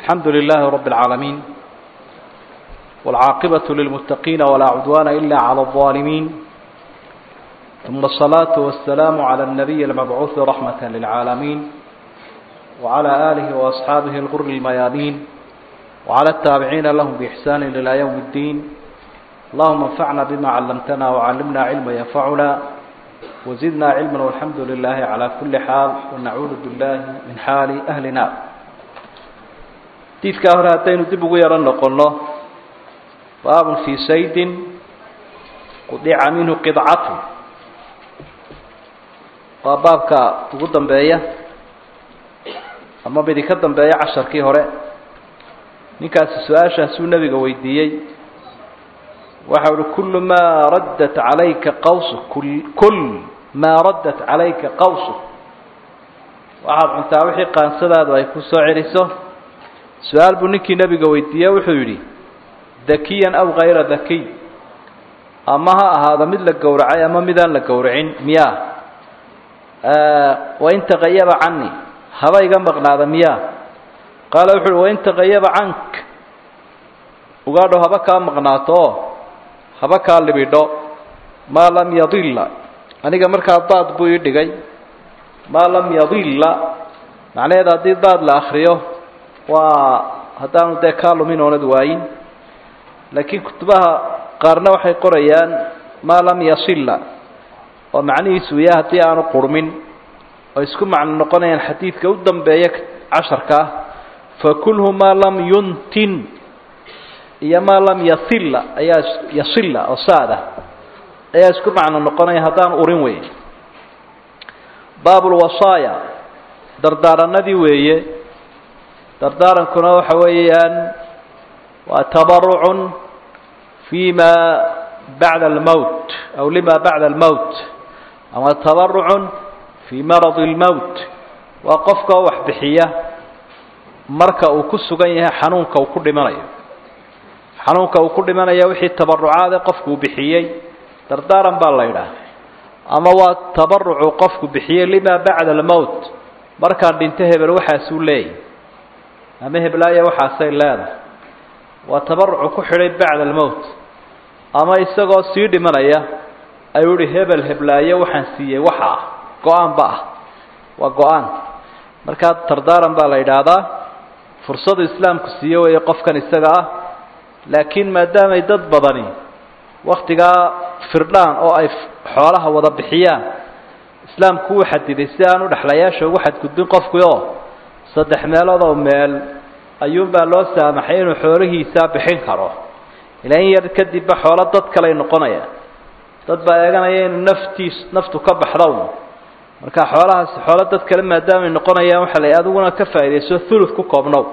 الحمد لله رب العالمين والعاقبة للمتقين ولا عدوان إلا على الظالمين ثم الصلاة والسلام على النبي المبعوث رحمة للعالمين وعلى آله وأصحابه الغر الميامين وعلى التابعين لهم بإحسان إلى يوم الدين اللهم انفعنا بما علمتنا وعلمنا علما ينفعنا وزدنا علما والحمد لله على كل حال ونعوذ بالله من حال أهل نار diidkaa hore haddaynu dib ugu yaro noqonno baabun fii saydin qudica minhu qidcatu waa baabka ugu dambeeya ama midi ka dambeeya casharkii hore ninkaasi su-aashaasuu nebiga weydiiyey waxa uhi kullu maa raddat calayka qawsu kul maa raddat calayka qawsu waxaad cuntaa wixii qaansadaadu ay ku soo celiso su-aal buu ninkii nebiga weydiiye wuxuu yidhi dakiyan aw hayra dakiy ama ha ahaado mid la gowracay ama midaan la gowracin miyaa wain taqayaba cani haba iga maqnaada miyaa qaala wuxu uhi wain taqayaba cank ugaadho haba kaa maqnaato oo haba kaa libidho maa lam yadilla aniga markaa daad buu ii dhigay maa lam yadilla macnaheed haddii daad la akriyo waa haddaanu dee kaa lumin oonad waayin laakiin kutubaha qaarna waxay qorayaan maa lam yasilla oo macnihiisu ya haddii aanu qurmin oo isku macno noqonayaan xadiidka u dambeeya casharka ah fakulhu maa lam yuntin iyo maa lam yasilla ayaa yasilla oo saada ayaa isku macno noqonaya haddaan urin weyn baabulwasaaya dardaaranadii weeye dardaarankuna waxa weeyaan waa tabarucun fi ma bacda almowt aw lima bacda almowt ama tabarucun fii maradi almowt waa qofka wax bixiya marka uu ku sugan yahay xanuunka uu ku dhimanayo xanuunka uu ku dhimanayo wixii tabarucaade qofkuu bixiyey dardaaran baa la yidhaah ama waa tabarucu qofku bixiyey lima bacda almowt markaan dhinto hebel waxaasuu leeyahy ama heblaaya waxaasay leedahay waa tabarucu ku xidhay bacda almowt ama isagoo sii dhimanaya ayuu ihi hebel heblaayo waxaan siiyey waxa ah go-aanba ah waa go-aan markaa tardaaran baa la yidhaahdaa fursadu islaamku siiye weeye qofkan isaga ah laakiin maadaamay dad badani waktigaa firdhaan oo ay xoolaha wada bixiyaan islaamku wuu xadiday si aan u dhexlayaasha ugu xadgudbin qofkii oo saddex meelood oo meel ayuunbaa loo saamaxay inuu xoolihiisaa bixin karo ilaa in yar kadibba xoolo dad kaley noqonayaan dad baa eeganaya inuu naftiis naftu ka baxdown marka xoolahaasi xoolo dad kale maadaamay noqonayaan waxaa la adiguna ka faaidayso thuluth ku koobnow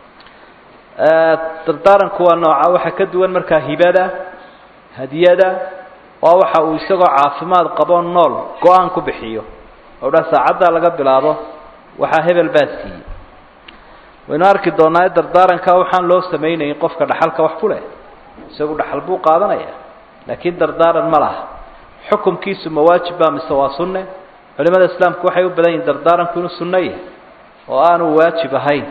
dardaaranku waa nooca waxaa ka duwan markaa hibada hadiyada waa waxa uu isagoo caafimaad qabo nool go-aan ku bixiyo oo dha saacaddaa laga bilaabo waxaa hebel baa siiyey waynu arki doonaa dardaaranka waxaan loo samaynayin qofka dhaxalka wax ku leh isagu dhaxal buu qaadanaya laakiin dardaaran ma laha xukumkiisu ma waajib baa mise waa sunne culimada islaamku waxay u badan yihin dardaaranku inuu sunno yahay oo aanu waajib ahayn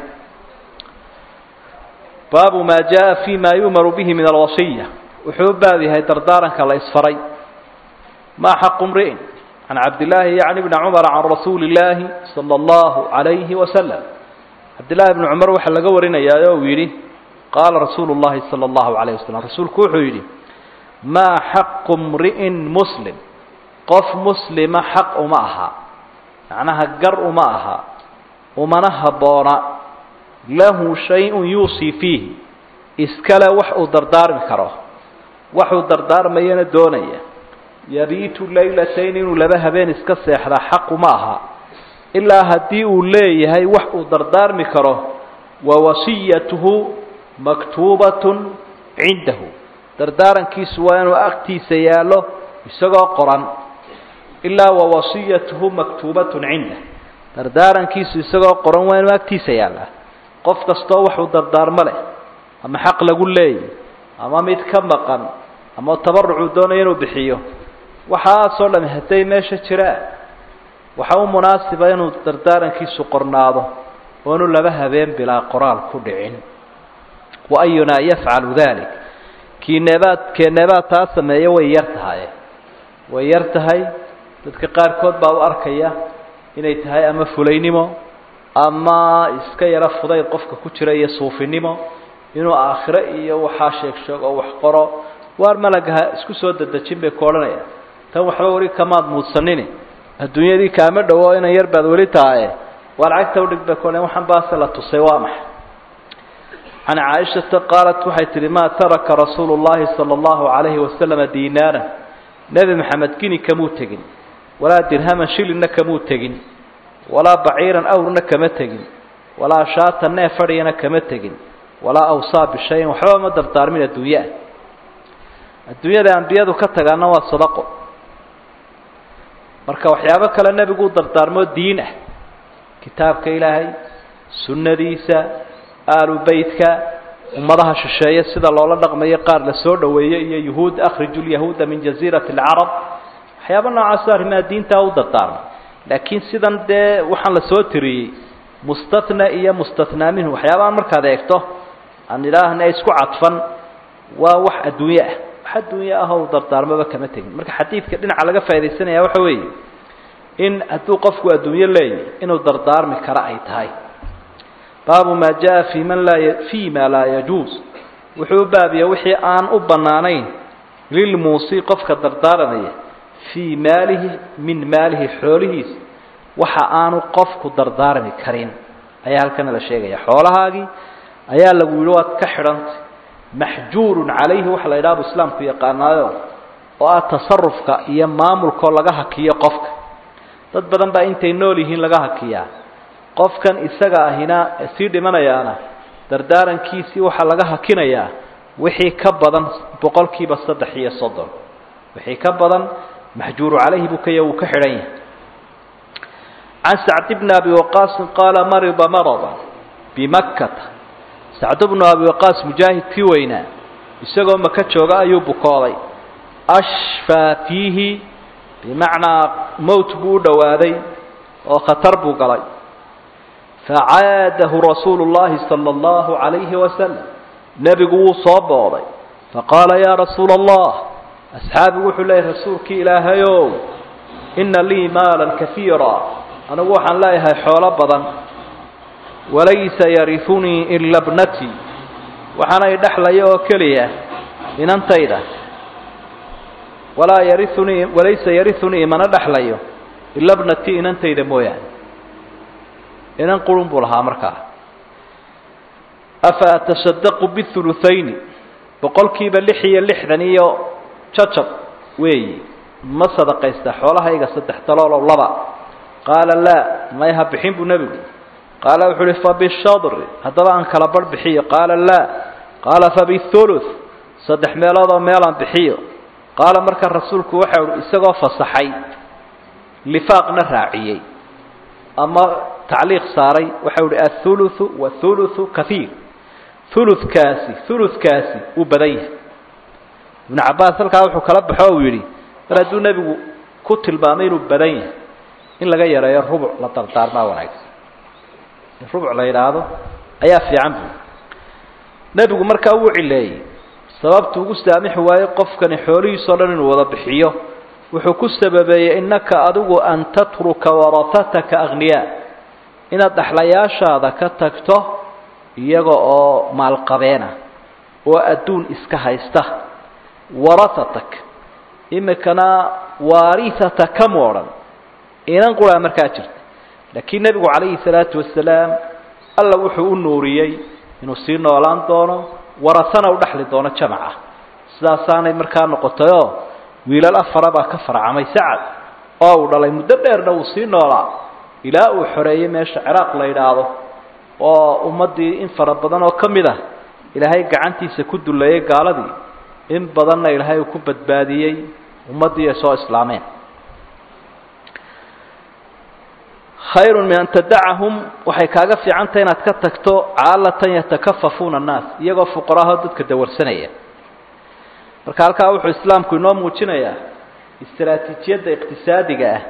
baabu maa jaa fi ma yu'maru bihi min alwasiya wuxuu u baab yahay dardaaranka la isfaray ma xaqu mri'in can cabdillaahi yacni bni cumar can rasuuli illaahi sala allahu calayhi wasalam cabdillahi bni cumar waxaa laga warinayaa oo uu yidhi qaala rasuulu llahi sala allahu calayh wasalam rasuulku wuxuu yidhi maa xaqu mri'in muslim qof muslima xaq uma aha macnaha gar uma aha umana habboona lahu shay-un yuusii fiihi iskale wax uu dardaarmi karo waxuu dardaarmayana doonaya yabiitu laylatayn inuu laba habeen iska seexdaa xaqu ma aha ilaa haddii uu leeyahay wax uu dardaarmi karo wa wasiyatuhu maktuubatun cindahu dardaarankiisu waa inuu agtiisa yaallo isagoo qoran ilaa wa wasiyatuhu maktuubatun cindah dardaarankiisu isagoo qoran waa inuu agtiisa yaallaa qof kastoo waxuu dardaarmo leh ama xaq lagu leeyay ama mid ka maqan ama tabarucuu doonaya inuu bixiyo waxaasoo dhami hadday meesha jiraan waxa u munaasiba inuu dardaarankiisu qornaado oonu laba habeen bilaa qoraal ku dhicin wa ayunaa yafcalu dalik kiineebaad keeneebaad taa sameeya way yar tahay way yar tahay dadka qaarkood baa u arkaya inay tahay ama fulaynimo ama iska yaro fudayd qofka ku jira iyo suufinimo inuu aakhiro iyo waxaa sheeg sheeg oo wax qoro waar malagaha isku soo dadejin bay ku odhanaya tan waxba weli kamaad muudsanini adduunyadii kaama dhowo inan yar baad weli tahaye waar cagta udhig bay ku odhan waxaan baase la tusay waa maxay can caaishata qaalat waxay tihi maa taraka rasuulu llahi sala allahu calayhi wasalama diinaaran nebi maxamed gini kamuu tegin walaa dirhaman shilinna kamuu tegin walaa baciiran awrna kama tegin walaa shaatan neef fadhiyana kama tegin walaa awsaa bishayin waxba ma dardaarmin adduunye ah adduunyada ambiyadu ka tagaana waa sadaqo marka waxyaabo kale nebiguu dardaarmoo diin ah kitaabka ilaahay sunnadiisa aalu beytka ummadaha shisheeye sida loola dhaqmayo qaar la soo dhoweeye iyo yuhuud akhriju lyahuuda min jaziirati alcarab waxyaaba noocaasoo arrimaha diintaa u dardaarmay laakiin sidan dee waxaan la soo tiriyey mustatna iyo mustatnaa minhu waxyaabahan markaad eegto aan idhaahna isku cadfan waa wax adduunye ah wax adduunye ah oo dardaarmaba kama tegin marka xadiidka dhinaca laga faa'idaysanaya waxa weeye in hadduu qofku adduunyo leeyahy inuu dardaarmi kara ay tahay baabu maa jaa fi man laa fi ma laa yajuus wuxuu u baabiya wixii aan u bannaanayn lilmuusi qofka dardaaranaya fii maalihi min maalihi xoolihiisa waxa aanu qofku dardaarmi karin ayaa halkana la sheegaya xoolahaagii ayaa lagu yihi waad ka xidhantay maxjuurun calayhi waxa la yidhaha bu islaamku yaqaanaayo oo ah tasarufka iyo maamulkoo laga hakiyo qofka dad badan baa intay nool yihiin laga hakiyaa qofkan isaga ahina sii dhimanayaana dardaarankiisii waxaa laga hakinayaa wixii ka badan boqolkiiba saddex iyo soddon wixii ka badan maxjuuru calayhi buu kaya wuu ka xidhan yahay can sacd bni abi waqaasin qaala marida marada bimakkata sacd bnu abi waqaas mujaahidkii weynaa isagoo maka jooga ayuu bukooday ashfaa fiihi bimacnaa mowt buu u dhowaaday oo khatar buu galay facaadahu rasuulu llahi sala allahu calayhi wasalam nebigu wuu soo booday faqaala yaa rasuula allah asxaabigu wuxuu leeyahy rasuulkii ilaahayow ina lii maalan kaiira anigu waxaan leeyahay xoolo badan walaysa yarifunii ila bnatii waxaanay dhexlaya oo keliya inantayda walaa yariunii walaysa yariunii imana dhexlayo ila bnatii inantayda mooyaane inan qurun buu lahaa markaa afa atasadaqu bihuluthayni boqolkiiba lix iyo lixdan iyo jacab weeyi ma sadaqaysta xoolahayga saddex daloolow laba qaala laa may ha bixin buu nebigu qaala wuxuu uhi fabishadri haddaba aan kala barh bixiyo qaala laa qaala fabithuluth saddex meeloodoo meelaan bixiyo qaala marka rasuulku waxa uhi isagoo fasaxay lifaaqna raaciyey ama tacliiq saaray waxa uhi athuluthu wathuluthu kaiir huludkaasi huludkaasi wuu badan yahay ibnu cabbaas halkaa wuxuu kala baxo uu yidhi mar hadduu nebigu ku tilmaamay inuu badan yahay in laga yareeyo rubuc la dardaarmaa wanaagsan in rubuc la yidhaahdo ayaa fiican bu nebigu markaa wuu cileeyey sababtu ugu saamixi waaye qofkani xoolihiisao dhan inuu wada bixiyo wuxuu ku sababeeyey innaka adigu an tatruka warahataka akhniyaa inaad dhexlayaashaada ka tagto iyaga oo maalqabeena oo adduun iska haysta warahatak imikana waarihataka mu odhan inan quraa markaa jirta laakiin nebigu calayhi salaatu wasalaam alla wuxuu u nuuriyey inuu sii noolaan doono warasana u dhexli doono jamaca sidaasaanay markaa noqotayoo wiilal afara baa ka farcamay sacad oo uu dhalay muddo dheerna wuu sii noolaa ilaa uu xoreeyey meesha ciraaq la yidhaahdo oo ummaddii in fara badan oo ka mid ah ilaahay gacantiisa ku duleeyey gaaladii in badanna ilaahay uu ku badbaadiyey ummaddii ay soo islaameen khayrun min an tadacahum waxay kaaga fiicantahay inaad ka tagto caalatan yatakafafuuna annaas iyagoo fuqaraho dadka dawarsanaya marka halkaa wuxuu islaamku inoo muujinayaa istaraatiijiyadda iqtisaadiga ah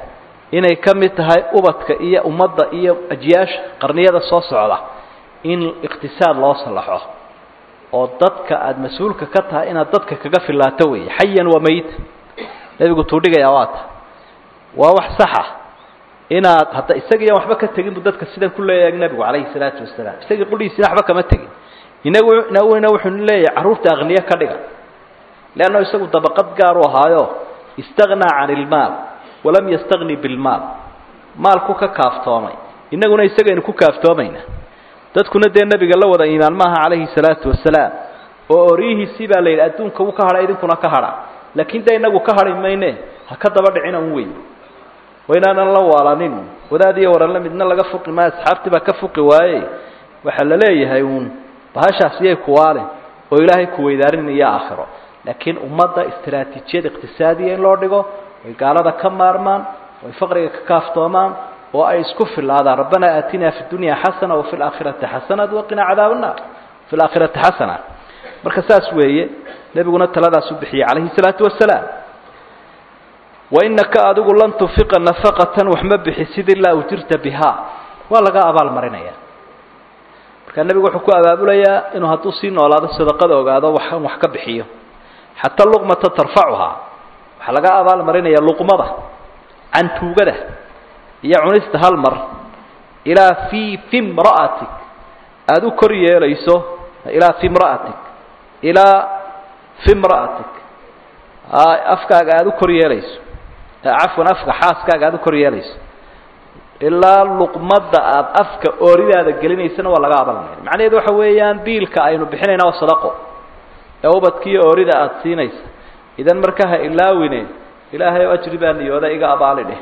inay ka mid tahay ubadka iyo ummadda iyo ajyaasha qarniyada soo socda in iqtisaad loo salaxo oo dadka aada mas-uulka ka tahay inaad dadka kaga filaato weeye xayan waa mayita nebigu tuudhigayaa waa ta waa wax saxa inaad hadda isagiiyan waxba ka tegin bu dadka sidan ku leeyahay nebigu calayhi salaatu wasalaam isagii qudhiisina waxba kama tegin inagu inaguna wuxuu leeyahay carruurta aqniye ka dhiga leanna isagu dabaqad gaar u ahaayo istagnaa can ilmaal walam yastagni bilmaal maalku ka kaaftoomay inaguna isagaynu ku kaaftoomayna dadkuna dee nebiga la wada iimaan maaha calayhi salaatu wasalaam oo oryihiisii baa la yidhi adduunka uu ka hadha idinkuna ka hadha laakiin dee inagu ka hadhi mayne ha ka daba dhicina un weyn waa inaanan la waalanin wadaad iyo waranla midna laga fuqi maayo asxaabtii baa ka fuqi waaye waxaa la leeyahay uun bahashaas iyay kuwaale oo ilaahay kuweydaarin iyo aakhiro laakiin ummadda istaraatiijiyad iqtisaadiya in loo dhigo way gaalada ka maarmaan way faqriga ka kaaftoomaan oo ay isku filaadaan rabbanaa aatinaa fi dunya xasana wafi laakhirati xasanat waqinaa cadaab annaar fi laakhirati xasana marka saas weeye nebiguna taladaas u bixiyey calayhi salaatu wasalaam wainaka adigu lan tunfiqa nafaqatan wax ma bixisid ilaa ujirta bihaa waa laga abaal marinaya markaa nebigu wuxuu ku abaabulayaa inuu hadduu sii noolaado sadaqada ogaado waxan wax ka bixiyo xataa luqmata tarfacuhaa waxaa laga abaal marinaya luqmada cantuugada iyo cunista hal mar ilaa fii fi mra'atik aada u kor yeelayso ilaa fi mra'atik ilaa fi mra'atik afkaaga aada u kor yeelayso cafwan afka xaaskaaga aada u kor yeelayso ilaa luqmadda aada afka ooridaada gelinaysana waa laga abalmaya macnaheedu waxa weeyaan biilka aynu bixinayna waa sadaqo ee ubadkiiyo oorida aada siinaysa idan marka ha ilaawine ilaahay o ajri baa niyooda iga abaali dheh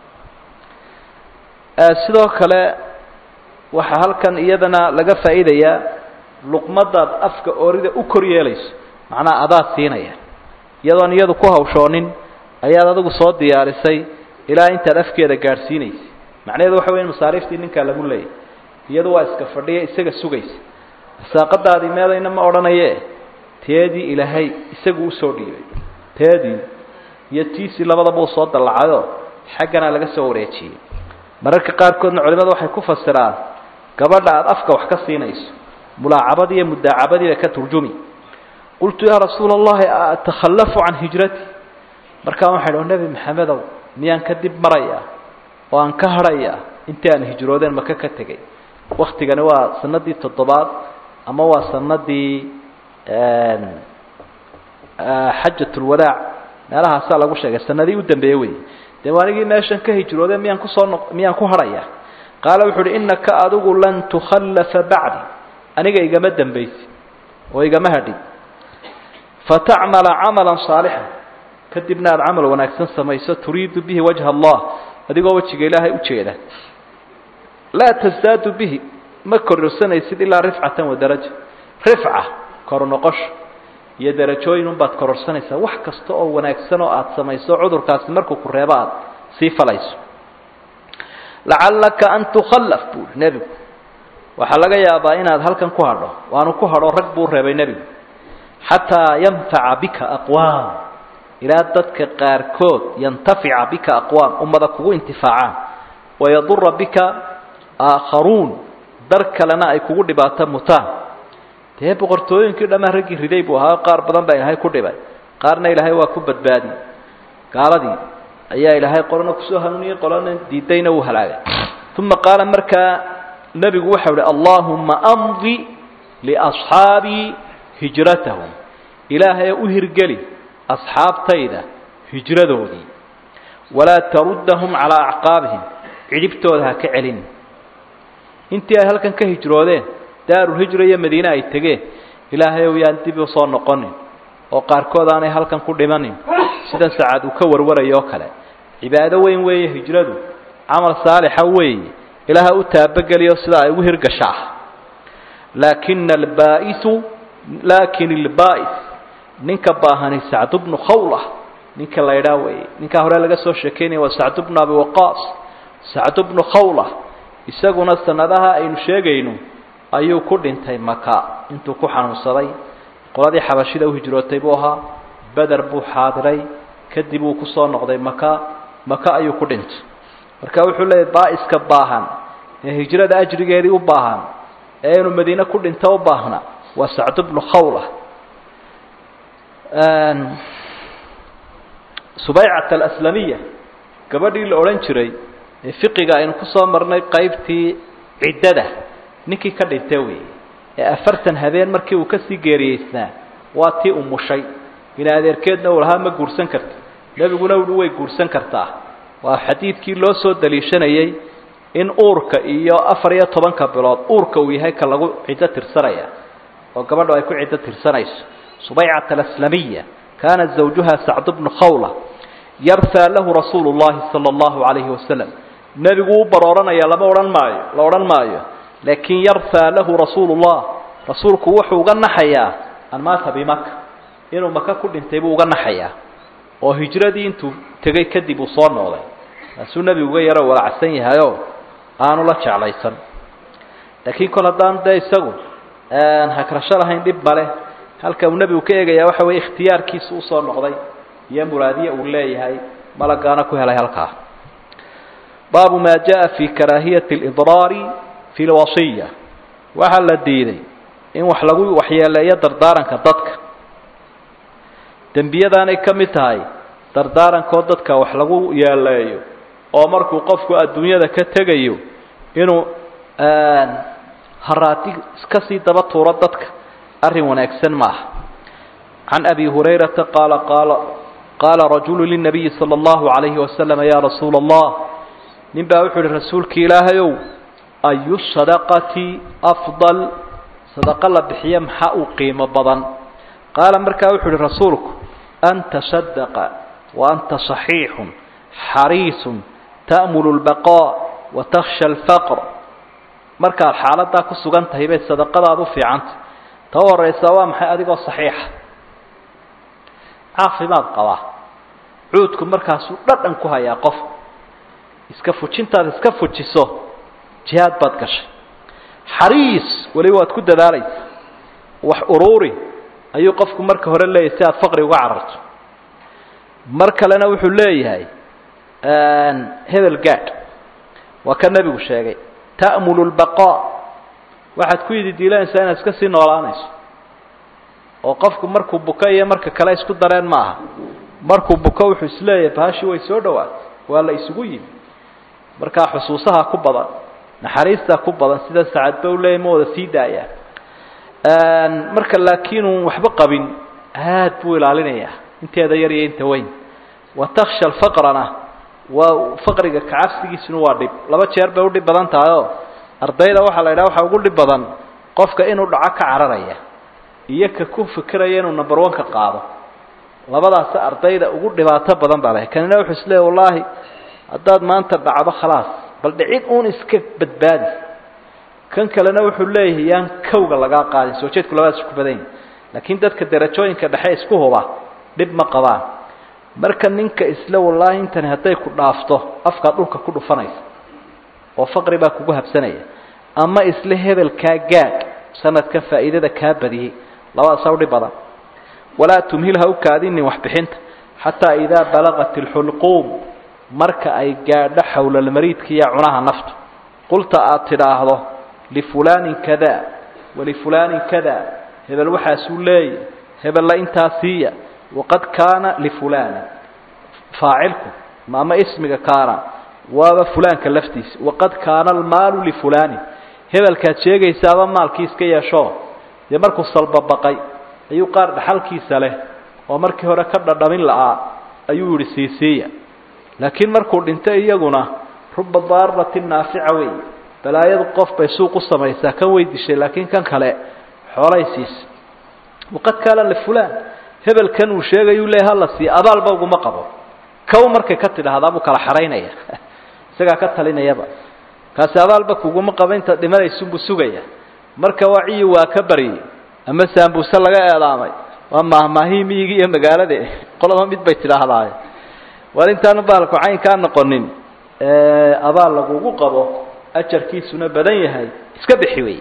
sidoo kale waxaa halkan iyadana laga faa'iidayaa luqmadaad afka oorida u kor yeelayso macnaha adaad siinaya iyadoon iyadu ku hawshoonin ayaad adigu soo diyaarisay ilaa intaad afkeeda gaadhsiinaysay macnaheedu waxa weya masaariiftii ninkaa lagu leeyay iyadu waa iska fadhiya isaga sugaysa saaqadaadii meedayna ma odhanaye teedii ilaahay isagu usoo dhiibay teedii iyo tiisii labadaba uu soo dallacayoo xaggana laga soo wareejiyey mararka qaarkoodna culimadu waxay ku fasiraan gabadha aada afka wax ka siinayso mulaacabadii iyo mudaacabadiiba ka turjumi qultu yaa rasuula allahi atakhallafu can hijrati markaan waxay dhi nebi maxamedow miyaan ka dib marayaa oo aan ka hadhayaa intii aan hijroodeen maka ka tegay waktigani waa sanadii toddobaad ama waa sanadii xajatulwadaac meelahaasaa lagu sheegay sanadii u dambeeye wey dee anigii meeshan ka hijroodeen miyaan kusoo noq miyaan ku hadhaya qaala wuxu uhi innaka adigu lan tukhallafa bacdi aniga igama dambaysi oo igama hadhin fatacmala camalan saalixan kadibna aada camal wanaagsan samayso turiidu bihi wajha allah adigoo wejiga ilaahay ujeeda laa tasdaadu bihi ma kororsanaysid ilaa rifcatan wa daraja rifca kor noqosho iyo darajooyin unbaad kororsanaysaa wax kasta oo wanaagsan oo aada samayso cudurkaasi markuu ku reebo aada sii falayso lacallaka an tukhallaf buui nebigu waxaa laga yaabaa inaad halkan ku hadho waanu ku hadho rag buu reebay nebigu xataa yanfaca bika aqwaam ilaa dadka qaarkood yantafica bika aqwaam ummada kugu intifaacaan wayadura bika aakharuun dar kalena ay kugu dhibaato mutaan dee boqortooyinkii dhammaan raggii riday buu ahaa qaar badan baa ilaahay ku dhibay qaarna ilaahay waa ku badbaadiyey gaaladii ayaa ilaahay qolana kusoo hanuuniyey qolana diidayna wuu halaagay uma qaala markaa nebigu waxau ihi allaahuma amdi liasxaabii hijratahum ilaahay u hirgeli asxaabtayda hijradoodii walaa taruddahum calaa acqaabihim cidhibtooda ha ka celin intii ay halkan ka hijroodeen daarulhijra iyo madiine ay tegeen ilaahay ow yaan dib u soo noqonin oo qaarkood aanay halkan ku dhimanin sida sacaad uu ka warwarayo oo kale cibaado weyn weeye hijradu camal saalixa weeye ilaaha u taabageliyo sida ay ugu hirgashaa laakina albaa'isu laakin ilbaa'is ninka baahani sacdu bnu khawla ninka la idhaa weeye ninkaa hore laga soo sheekeynaya waa sacdu bnu abi waqaas sacdu bnu khawla isaguna sanadaha aynu sheegayno ayuu ku dhintay maka intuu ku xanuunsaday qoladii xabashida u hijrootay buu ahaa beder buu xaadiray kadib uu kusoo noqday maka maka ayuu ku dhintay marka wuxuu leeyahy baa-iska baahan ee hijrada ajrigeedii u baahan ee inuu madiine ku dhinto u baahna waa sacd bnu khawla subaycat alaslamiya gabadhii la odhan jiray ee fiqiga aynu kusoo marnay qaybtii ciddada ninkii ka dhintay weeye ee afartan habeen markii uu kasii geeriyeysnaa waa tii umushay bini adeerkeedna uu lahaa ma guursan karti nebiguna uhi way guursan kartaa waa xadiidkii loo soo daliishanayey in uurka iyo afar iyo tobanka bilood uurka uu yahay ka lagu ciddo tirsanaya oo gabadhu ay ku ciddo tirsanayso subaycat alaslamiya kaana zawjuha sacd bnu khawla yarhaa lahu rasuulu llahi sala allahu calayhi wasalam nebigu u barooranaya lama odhan maayo la odhan maayo laakiin yarhaa lahu rasuulu llah rasuulku wuxuu uga naxayaa an maata bimaka inuu maka ku dhintay buu uga naxayaa oo hijradii intuu tegay kadib uu soo noqday taasuu nebigu uga yaro walacsan yahayoo aanu la jeclaysan laakiin kol haddaan dee isagu hakrasho lahayn dhib male halka uu nebigu ka eegayaa waxa weye ikhtiyaarkiisu usoo noqday iyo muraadiye uu leeyahay malagaana ku helay halkaa baabu maa jaa fi karaahiyati alidraari fi lwasiya waxaa la diiday in wax lagu waxyeeleeyo dardaaranka dadka dembiyadaanay ka mid tahay dardaarankoo dadka wax lagu yeeleeyo oo markuu qofku adduunyada ka tegayo inuu haraati iska sii daba tuuro dadka arrin wanaagsan maaha can abi hurayrata qaala qaala qaala rajulu linabiyi sala allahu calayhi wasalam yaa rasuula allah nin baa wuxuu ihi rasuulki ilaahayow ayu sadaqati afdal sadaqo la bixiyo maxaa uu qiimo badan qaala markaa wuxuu ihi rasuulku an tasadaqa wa anta صaxiixun xariisun ta'mulu اlbaqaa wa takhsha alfaqr markaad xaaladaa ku sugan tahay bay sadaqadaad u fiicantah ta u horeysa waa maxay adigoo saxiixa caafimaad qabaa cuudku markaasuu dhadhan ku hayaa qof iska fujintaad iska fujiso jihaad baad gashay xariis weliba waad ku dadaalaysa wax uruuri ayuu qofku marka hore leeyahay si aad faqri uga cararto mar kalena wuxuu leeyahay hebel gaadh waa ka nebigu sheegay ta'mulu lbaqaa waxaad ku yidi diilanaysaa inaad iska sii noolaanayso oo qofku markuu buko iyo marka kale isku dareen ma aha markuu buko wuxuu isleeyahay bahashii way soo dhawaatay waa la isugu yimi markaa xusuusaha ku badan naxariistaa ku badan sida sacadba u leeyay ma wada sii daayaan marka laakiin uun waxba qabin aad buu ilaalinayaa inteeda yar iyo inta weyn wa takhsha alfaqrana waa faqriga kacabsigiisuna waa dhib laba jeer bay udhib badan tahay oo ardayda waxaa la yidhaha waxaa ugu dhib badan qofka inuu dhaco ka cararaya iyo ka ku fikiraya inuu number one ka qaado labadaas ardayda ugu dhibaato badan baa leh kanina wuxuu isleeya wallaahi haddaad maanta dhacdo khalaas bal dhicid uun iska badbaadi kan kalena wuxuu leeyahay yaan kawga lagaa qaadin soo jeedku labadaas isku badan yahi laakiin dadka darajooyinka dhexe isku huba dhib ma qabaan marka ninka isle wallaahi intani hadday ku dhaafto afkaa dhulka ku dhufanaysa oo faqri baa kugu habsanaya ama isle hebelkaa gaadh sanadka faa'iidada kaa badiyey labadaasaa udhib badan walaa tumhil ha u kaadinin waxbixinta xataa idaa balaqat ilxulquum marka ay gaadho xowlalmariidka iyo cunaha naftu qulta aad tidhaahdo lifulaanin kada walifulaanin kada hebel waxaasuu leeya hebella intaa siiya waqad kaana lifulaani faacilku ama ismiga kaana waaba fulaanka laftiisa waqad kaana almaalu lifulaani hebelkaad sheegaysaaba maalkii iska yeesho dee markuu salbabaqay ayuu qaar dhaxalkiisa leh oo markii hore ka dhadhamin la'aa ayuu yihi siisiiya laakiin markuu dhintay iyaguna ruba daaratin naafica wey balaayadu qof bay suuq u samaysaa kan way dishay laakiin kan kale xoolay siisa waqad kaana lifulaan hebelkan uu sheegayuu leeya hala siiya abaalba uguma qabo kow markay ka tidhaahdaa buu kala xaraynaya isagaa ka talinayaba kaasi abaalba kuguma qabo intaad dhimanaysunbuu sugaya marka waa ciyi waa ka baryay ama saambuuse laga eedaamay waa maahmaahii miyigi iyo magaalade qolaba mid bay tidhaahdaaye war intaanu baalku caynkaa noqonin abaal lagugu qabo ajarkiisuna badan yahay iska bixi wey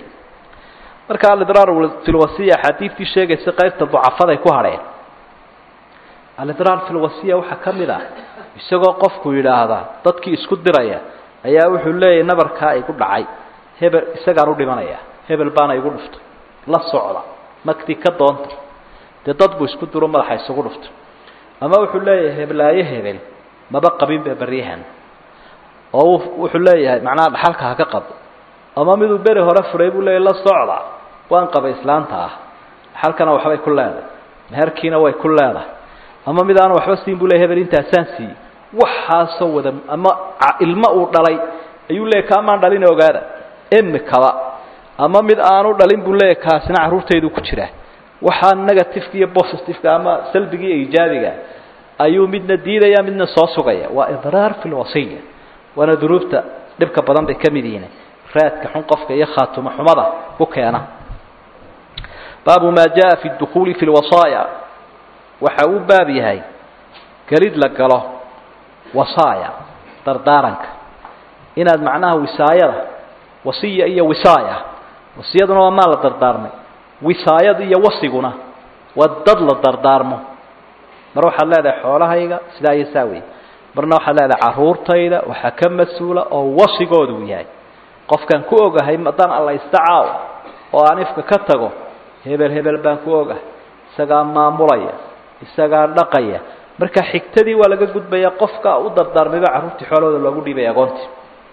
marka alidraar filwasiya axaadiidtii sheegaysa qaybta ducafaday ku hadheen alidraar filwasiya waxaa ka mid ah isagoo qofku yidhaahda dadkii isku diraya ayaa wuxuu leeyahay nabarkaa igu dhacay hebel isagaan u dhimanaya hebel baana igu dhuftay la socda magtii ka doonta dee dad buu isku diro madaxa isugu dhuftay ama wuxuu leeyahay heblaayo hebel maba qabinba beryahan oo wuxuu leeyahay macnaha dhaxalka ha ka qabo ama miduu beri hore furay buu leeyahy la socda waan qabay islaanta ah dhaxalkana waxbay ku leedahay meherkiina way ku leedahay ama mid aan waxba siin buu ley hebel intaasaan siiyey waxaasoo wada ama ilmo uu dhalay ayuu leeyahy kaamaan dhalin ogaada emikaba ama mid aanu dhalin buu leeyahy kaasina carruurtaydu ku jiraa waxaa negativeka iyo positiveka ama salbiga iyo ijaabiga ayuu midna diidaya midna soo sugaya waa idraar fi lwasiya waana dunuubta dhibka badan bay ka mid yihiin raadka xun qofka iyo khaatumo xumada ku keena baabu maa jaa fi dukuuli fi lwasaaya waxa uu baab yahay gelid la galo wasaaya dardaaranka inaad macnaha wisaayada wasiya iyo wisaaya wasiyaduna waa maa la dardaarmay wisaayada iyo wasiguna waa dad la dardaarmo mar waxaad leedahay xoolahayga sidaa iyo saa wey marna waxaad leedahay carruurtayda waxaa ka mas-uula oo wasigooda uu yahay qofkaan ku ogahay haddaan alla istacaaw oo aan ifka ka tago hebel hebel baan ku ogahay isagaa maamulaya isagaa dhaqaya marka xigtadii waa laga gudbaya qofka u dardaarmayba carruurtii xoolahooda loogu dhiibay agoontii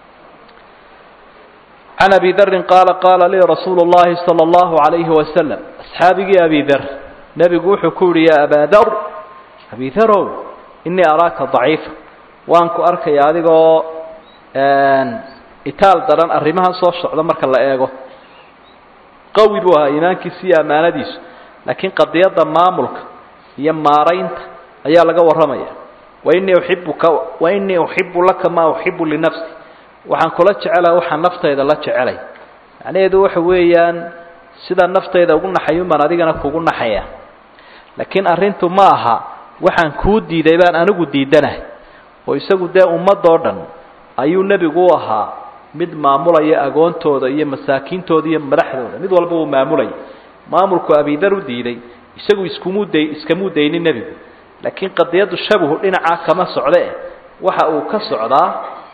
can abi darin qaala qaala lii rasuulu llahi sala allahu alayhi wasalam asxaabigii abi dar nebigu wuxuu ku yihi yaa abaa dar abi darow inii araaka daciifa waan ku arkaya adigoo itaal daran arrimahan soo socda marka la eego qawi buu ahaa iimaankiisa iyo ammaanadiisu laakiin qadiyadda maamulka iyo maaraynta ayaa laga warramaya wainii uxibuka wainii uxibu laka maa uxibu linafsi waxaan kula jecelaha waxaan naftayda la jecelay macnaheedu waxa weeyaan sida naftayda ugu naxayun baan adigana kugu naxaya laakiin arrintu ma aha waxaan kuu diiday baan anigu diidanahay oo isagu dee ummadoo dhan ayuu nebigu u ahaa mid maamulaya agoontooda iyo masaakiintooda iyo madaxdooda mid walba uu maamulaya maamulku abidar u diiday isagu iskumuu day iskamuu daynin nebigu laakiin qadiyaddu shabahu dhinacaa kama socde waxa uu ka socdaa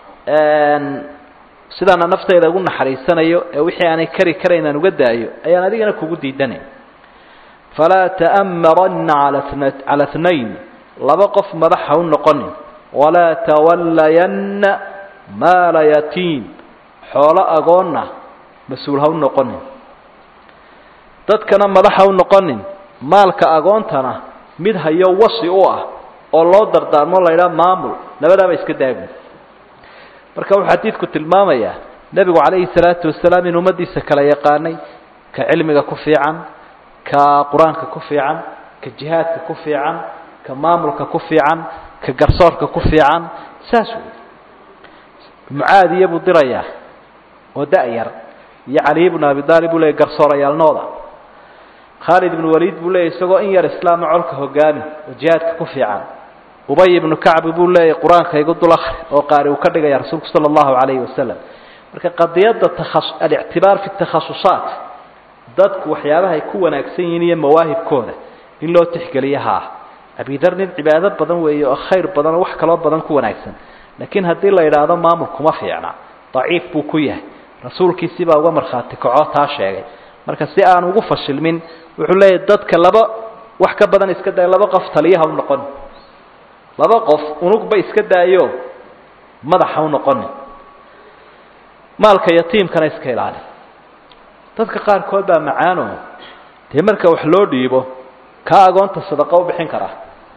sidaana naftayda ugu naxariisanayo ee wixii aanay kari karayn aan uga daayo ayaan adigana kugu diidanay falaa ta'maranna cala tnayn laba qof madax ha u noqonin walaa tawallayanna maala yatiim xoolo agoonna mas-uul ha u noqonin dadkana madax ha u noqonin maalka agoontana mid hayo wasi u ah oo loo dardaarmo la ydhaha maamul labadaaba iska daagu marka wuxuu xadiidku tilmaamayaa nebigu calayhi salaatu wasalaam in ummaddiisa kala yaqaanay ka cilmiga ku fiican ka qur-aanka ku fiican ka jihaadka ku fiican ka maamulka ku fiican ka garsoorka ku fiican saas wey mucaadiya buu dirayaa oo da-yar iyo caliy bnu abi aalib buu leeyay garsoorayaalnooda khaalid ibnu waliid buu leeyay isagoo in yar islaama colka hogaami oo jihaadka ku fiican ubay ibnu kacbi buu leeyahy qur-aanka igu dul akri oo qaari uu ka dhigaya rasuulku sala allahu calayhi wasalam marka qadiyadda taas alictibaar fi takhasusaat dadku waxyaabahay ku wanaagsan yihiin iyo mawaahibkooda in loo tixgeliyo haa abidar nin cibaado badan weeye oo khayr badan oo wax kaloo badan ku wanaagsan laakiin haddii la yidhaahdo maamul kuma fiicna daciif buu ku yahay rasuulkiisii baa uga markhaati kaco taa sheegay marka si aan ugu fashilmin wuxuu leeyahy dadka laba wax ka badan iska day laba qof taliyaha u noqon laba qof unugba iska daayo madaxa u noqonin maalka yatiimkana iska ilaali dadka qaarkood baa macaano dee marka wax loo dhiibo kaa agoonta sadaqo u bixin karaa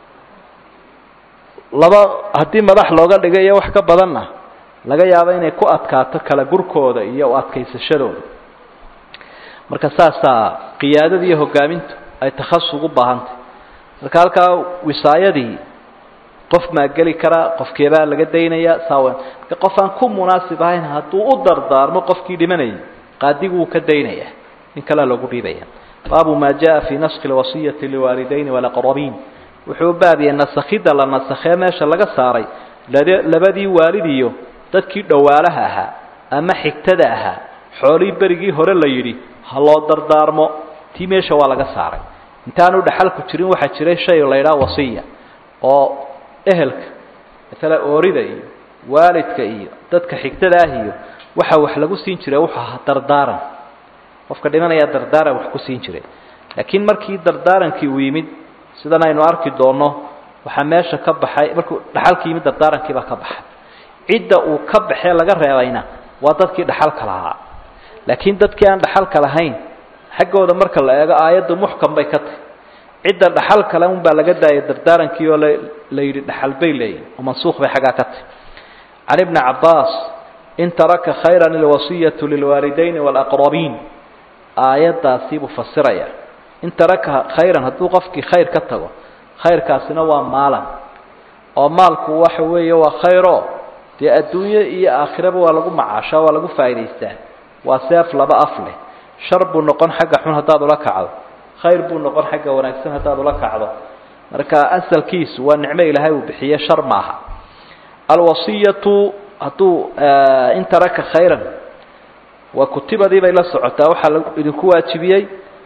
laba haddii madax looga dhigay iyo wax ka badanna laga yaabo inay ku adkaato kala gurkooda iyo u adkaysashadooda marka saasaa qiyaadada iyo hogaamintu ay takhasus ugu baahantay marka halkaa wisaayadii qof maa geli karaa qofkeebaa laga daynaya saawen marka qof aan ku munaasib ahayn hadduu u dardaarmo qofkii dhimanayay qaadigu wuu ka daynaya nin kalea loogu dhiibaya baabu maa jaa fii naskhi lwasiyati liwaalidayni walaqrabiin wuxuu baabiyey nasakhidda la nasakhee meesha laga saaray labadii waalid iyo dadkii dhowaalaha ahaa ama xigtada ahaa xoolihii berigii hore la yidhi ha loo dardaarmo tii meesha waa laga saaray intaanu dhaxalku jirin waxaa jiray shay la ydhaha wasiya oo ehelka maala oorida iyo waalidka iyo dadka xigtada ah iyo waxa wax lagu siin jiray wuxuu ahaa dardaaran qofka dhimanayaa dardaaran wax ku siin jiray laakiin markii dardaarankii uu yimid sidan aynu arki doonno waxaa meesha ka baxay markuu dhaxalkii yimid dardaarankii baa ka baxay cidda uu ka baxee laga reebayna waa dadkii dhaxalka lahaa laakiin dadkii aan dhaxalka lahayn xaggooda marka la eego aayaddu muxkam bay ka tahy cidda dhaxal kale un baa laga daayay dardaarankii oo la yidhi dhaxal bay leeyihin oo mansuuq bay xaggaa ka tahy can ibni cabbaas in taraka khayran ilwasiyatu lilwaalidayni waalaqrabiin aayaddaasii buu fasiraya in taraka khayran hadduu qofkii khayr ka tago khayrkaasina waa maalan oo maalku waxa weeye waa khayro dee adduunyo iyo aakhiraba waa lagu macaashaa waa lagu faa'idaystaa waa seef laba af leh shar buu noqon xagga xun haddaad ula kacdo khayr buu noqon xagga wanaagsan haddaad ula kacdo marka asalkiisu waa nicmo ilaahay uu bixiye shar maaha alwasiyatu hadduu in taraka khayran waa kutibadii bay la socotaa waxaa idinku waajibiyey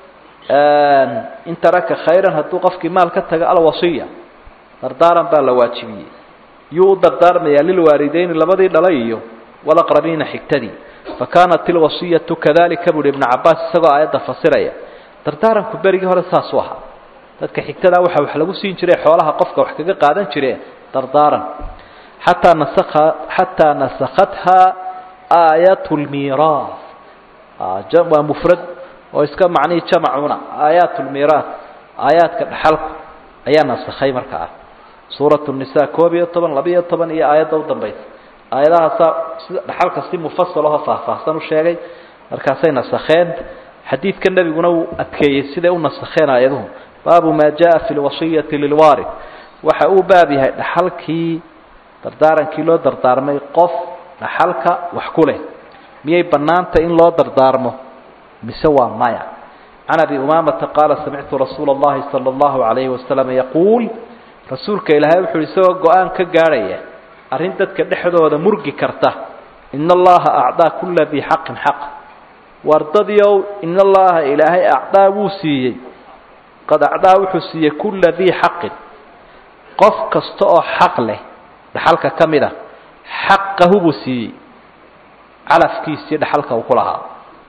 in taraka khayran hadduu qofkii maal ka taga alwasiya dardaaran baa la waajibiyey yuu u dardaarmayaa lilwaalideyni labadii dhalay iyo walaqrabiina xigtadii fakaanat ilwasiyatu kadalika buuhi ibnu cabaas isagoo aayadda fasiraya dardaaranku berigii hore saasuu ahaa dadka xigtada waxa wax lagu siin jiray xoolaha qofka wax kaga qaadan jire dardaaran xataa nasakha xataa nasakhathaa aayat lmiiraas waa mufrad oo iska macnihii jamacuna aayaat lmiiraas aayaadka dhaxalku ayaa nasakhay marka ah suurat nisa koob iyo toban labiiyo toban iyo aayadda u dambaysa aayadahaasaa sida dhaxalka si mufasalaho faahfaahsan u sheegay markaasay nasakheen xadiidka nebiguna uu adkeeyey siday u nasakheen aayaduhu baabu maa jaa fi lwasiyati lilwaarid waxa uu baab yahay dhaxalkii dardaarankii loo dardaarmay qof dhaxalka wax ku leh miyay bannaanta in loo dardaarmo mise waa maya can abi umaamata qaala samictu rasuula اllahi salى اllahu alayhi wasalam yaquul rasuulka ilaahay wuxuu isagoo go-aan ka gaadhaya arrin dadka dhexdooda murgi karta in allaha acdaa kula dii xaqin xaq wardadiow in allaha ilaahay acdaa wuu siiyey qad acdaa wuxuu siiyey kula dii xaqin qof kasta oo xaq leh dhaxalka ka mid a xaqahu buu siiyey calafkiisii dhaxalka uu ku lahaa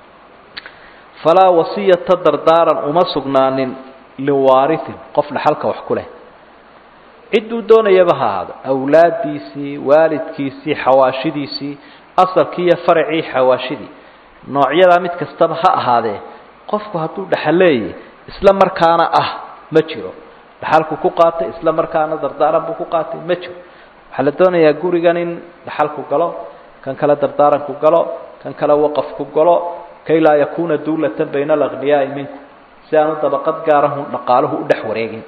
falaa wasiyata dardaaran uma sugnaanin liwaarihin qof dhaxalka wax ku leh cidduu doonayaba ha ahaado awlaaddiisii waalidkiisii xawaashidiisii asalkii iyo faracii xawaashidii noocyadaa mid kastaba ha ahaadee qofku hadduu dhaxaleeyay isla markaana ah ma jiro dhaxalku ku qaatay isla markaana dardaaran buu ku qaatay ma jiro waxaa la doonayaa gurigan in dhaxalku galo kan kale dardaaranku galo kan kale waqafku galo kay laa yakuuna duulatan bayna alaqniyaai minku si aanu dabaqad gaarahu dhaqaaluhu u dhex wareegin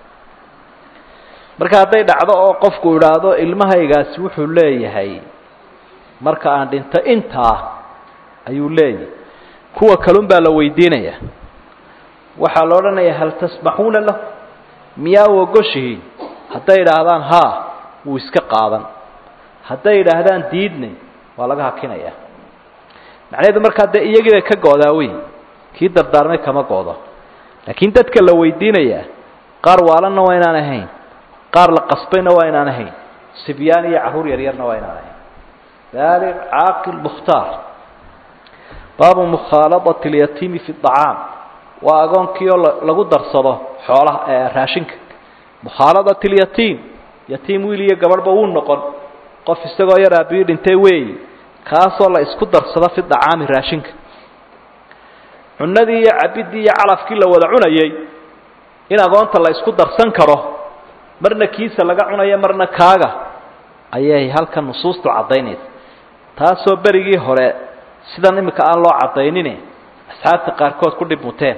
marka hadday dhacdo oo qofku idhaahdo ilmahaygaasi wuxuu leeyahay marka aan dhinto intaa ayuu leeyahay kuwa kalun baa la weydiinaya waxaa la odhanayaa hal tasmaxuuna lahu miyaa u ogoshihiin hadday idhaahdaan haa wuu iska qaadan hadday idhaahdaan diidne waa laga hakinaya macnaheedu markaa dee iyagii bay ka go-daa wey kii dardaarmay kama go-do laakiin dadka la weydiinayaa qaar waalanna waa inaan ahayn qaar la qasbayna waa inaan ahayn sibyaan iyo carruur yaryarna waa inaan ahayn baaliq caaqil mukhtaar baabu mukhaaladati اlyatiimi fi اطacaam waa agoonkii oo lagu darsado xoolaha raashinka mukhaaladat اlyatiim yatiim wiil iyo gabadhba wuu noqon qof isagoo yar aabbiyi dhintay weeyi kaasoo la isku darsado fi dacaami raashinka cunadii iyo cabidii iyo calafkii la wada cunayay in agoonta la isku darsan karo marna kiisa laga cunayo marna kaaga ayay halkan nusuustu caddaynaysa taasoo berigii hore sidan imika aan loo caddaynine asxaabta qaarkood ku dhib muteen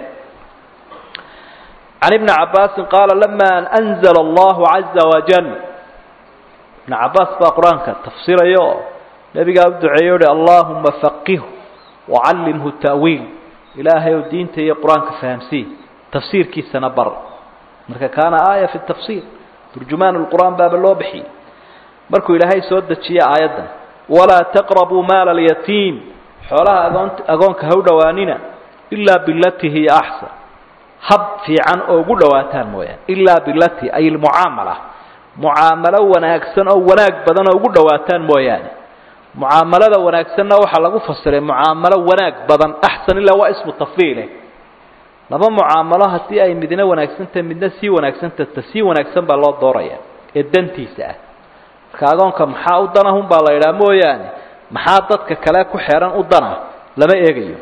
can ibni cabbaasin qaala lama an anzala allahu caza wajal ibn cabbaas baa qur-aanka tafsiraya oo nebigaa u duceeyo uhi allahuma faqihu wacallimhu ta'wiil ilaahay ou diinta iyo qur-aanka fahamsii tafsiirkiisana bar marka kaana aaya fi tafsiir turjumaan lqur'aan baaba loo bixiyey markuu ilaahay soo dejiyey aayaddan walaa taqrabuu maala alyatiim xoolaha agoon agoonka ha u dhowaanina ilaa bilati hiya axsan hab fiican oo ugu dhowaataan mooyaane ilaa bilati ay lmucaamala mucaamalo wanaagsan oo wanaag badan oo ugu dhowaataan mooyaane mucaamalada wanaagsanna waxaa lagu fasiray mucaamalo wanaag badan axsan ilaa waa ismu tafdiile laba mucaamalo haddii ay midna wanaagsantahay midna sii wanaagsantah ta sii wanaagsan baa loo dooraya ee dantiisa ah marka agoonka maxaa u danahun baa la idhaha mooyaane maxaa dadka kale ku xeehan u dana lama eegayo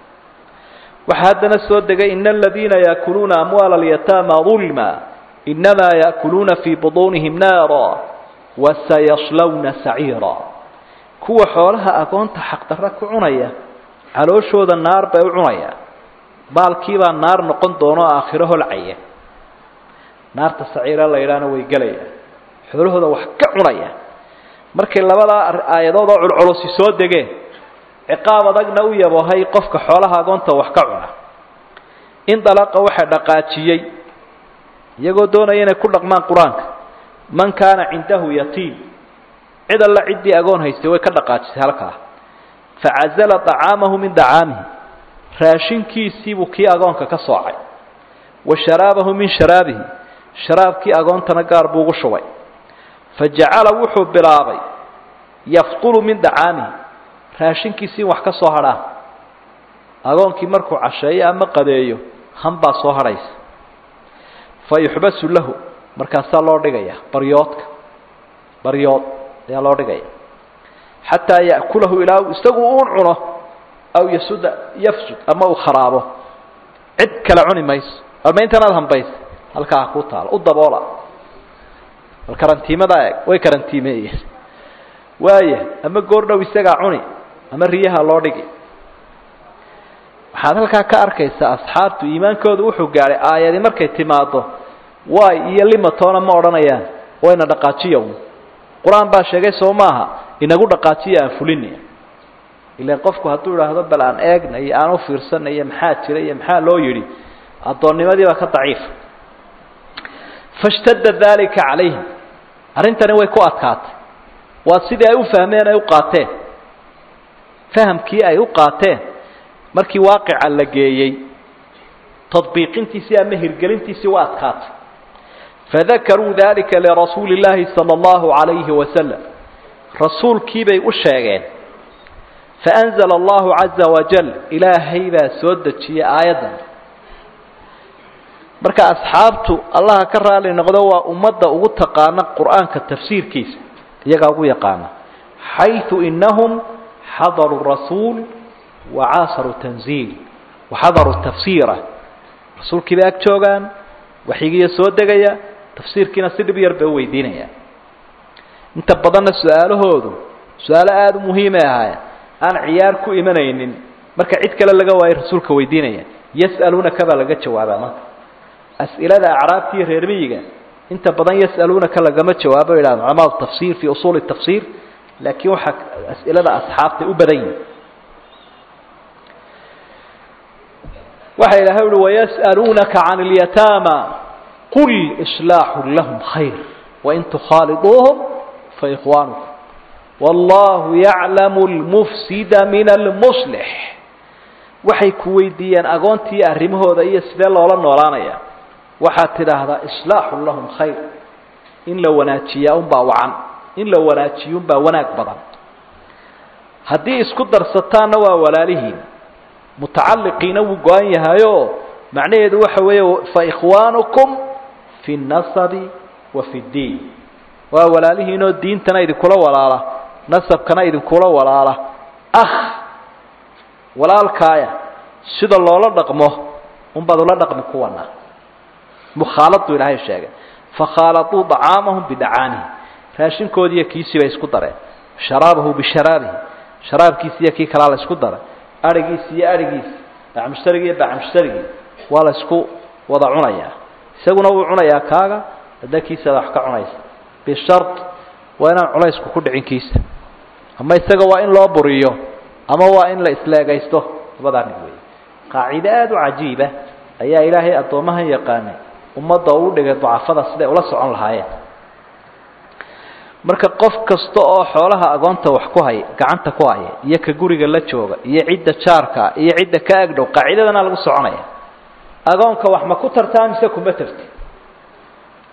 waxaa haddana soo degay ina aladiina yaakuluuna amwaala alyataama dulma inamaa yaakuluuna fii buduunihim naara wasayaslawna saciira kuwa xoolaha agoonta xaqdarra ku cunaya calooshooda naar bay u cunaya baalkiibaa naar noqon doono aakhiro holcaya naarta saciira la yidhaahna way gelaya xoolahooda wax ka cunaya markay labadaa aayadood oo culculusi soo degeen ciqaab adagna u yabohay qofka xoolaha agoonta wax ka cuna in dalaqa waxa dhaqaajiyey iyagoo doonaya inay ku dhaqmaan qur-aanka man kaana cindahu yatiim cid alla ciddii agoon haystay way ka dhaqaajisay halkaa facazala طacaamahu min dacaamihi raashinkiisiibuu kii agoonka ka soocay wa sharaabahu min sharaabihi sharaabkii agoontana gaar buu ugu shubay fajacala wuxuu bilaabay yafdulu min dacaamihi raashinkiisii wax ka soo hadhaan agoonkii markuu casheeyo ama qadeeyo hanbaa soo hadhaysa fa yuxbasu lahu markaasaa loo dhigaya baryoodka baryood ayaa loo dhigaya xataa ya'kulahu ilaa isagu uun cuno aw yasuda yafsud ama uu kharaabo cid kale cuni mayso alma intanaad hambaysa halkaa ha kuu taalo u daboola bal karantiimada eeg way karantiimeeyeen waaya ama goor dhow isagaa cuni ama riyaha loo dhigi waxaad halkaa ka arkaysaa asxaabtu iimaankoodu wuxuu gaadhay aayadi markay timaado waay iyo limatoona ma odhanayaan wayna dhaqaajiya un qur-aan baa sheegay soo maaha inagu dhaqaajiya aan fulini ilan qofku hadduu idhaahdo bal aan eegna iyo aan u fiirsana iyo maxaa jira iyo maxaa loo yidhi addoonnimadii baa ka daciifa fashtadda dalika calayhim arrintani way ku adkaatay waa sidii ay u fahmeen ay u qaateen fahamkii ay u qaateen markii waaqica la geeyey tadbiiqintiisii ama hirgelintiisii waa adkaatay fadakaruu dalika lirasuuli اllaahi salى اllahu عalayhi wasalam rasuulkiibay u sheegeen faأnzla allahu caza wajal ilaahay baa soo dejiyey aayaddan marka asxaabtu allaha ka raali noqdo waa ummadda ugu taqaana qur'aanka tafsiirkiisa iyagaa ugu yaqaana xayثu inahum xadaruu rasuul wacaasaruu tanziil waxadaruu tafsiira rasuulkii bay ag joogaan waxyigiiyo soo degaya tafsiirkiina si dhib yar bay u weydiinayaan inta badanna su-aalahoodu su-aalo aada u muhiimay ahaayeen aan ciyaar ku imanaynin marka cid kale laga waayo rasuulka weydiinaya yas'aluunaka baa laga jawaabaa marka as'ilada acraabta iyo reer miyiga inta badan yas'aluunaka lagama jawaabo yidhahda culamaadu tafsiir fii usuuli tafsiir laakiin waxaa as'ilada asxaabtay u badan yihin waxa ilahay uhi wayas'aluunaka can اlyataama qul islaaxu lahum khayr wain tukhaaliduuhum faikhwaanukum wallahu yaclamu lmufsida min almuslix waxay ku weydiiyeen agoontii arrimahooda iyo sidee loola noolaanaya waxaad tidhaahdaa islaaxu lahum khayr in la wanaajiyaa unbaa wacan in la wanaajiyo unbaa wanaag badan haddii isku darsataanna waa walaalihiin mutacalliqiina wuu go-an yahayo macnaheedu waxa weeye faikhwaanukum fi اnasabi wa fi اddiin waa walaalihiinoo diintana idinkula walaala nasabkana idinkula walaala ah walaalkaaya sida loola dhaqmo unbaad ula dhaqmi kuwana mukhaaladuu ilaahay sheegay fakhaaladuu dacaamahum bidacaanihi raashinkoodiiyo kiisii bay isku dareen sharaabahu bisharaabihi sharaabkiisi iyo kii kalaa la isku daray arigiisi iyo arigiisi bacmushtarigi iyo bacmushtarigii waa la isku wada cunayaa isaguna wuu cunayaa kaaga hadda kiisaada wax ka cunaysa bishar waa inaan culaysku ku dhicin kiisa ama isaga waa in loo buriyo ama waa in la isleegaysto labadaa mid weeye qaacide aada u cajiiba ayaa ilaahay addoomahan yaqaanay ummadda uu dhigay dacafada siday ula socon lahaayeen marka qof kasta oo xoolaha agoonta wax ku haya gacanta ku haya iyo ka guriga la jooga iyo cidda jaarka iyo cidda ka agdhow qaacidadana lagu soconaya agoonka wax ma ku tartaa mise kuma tarti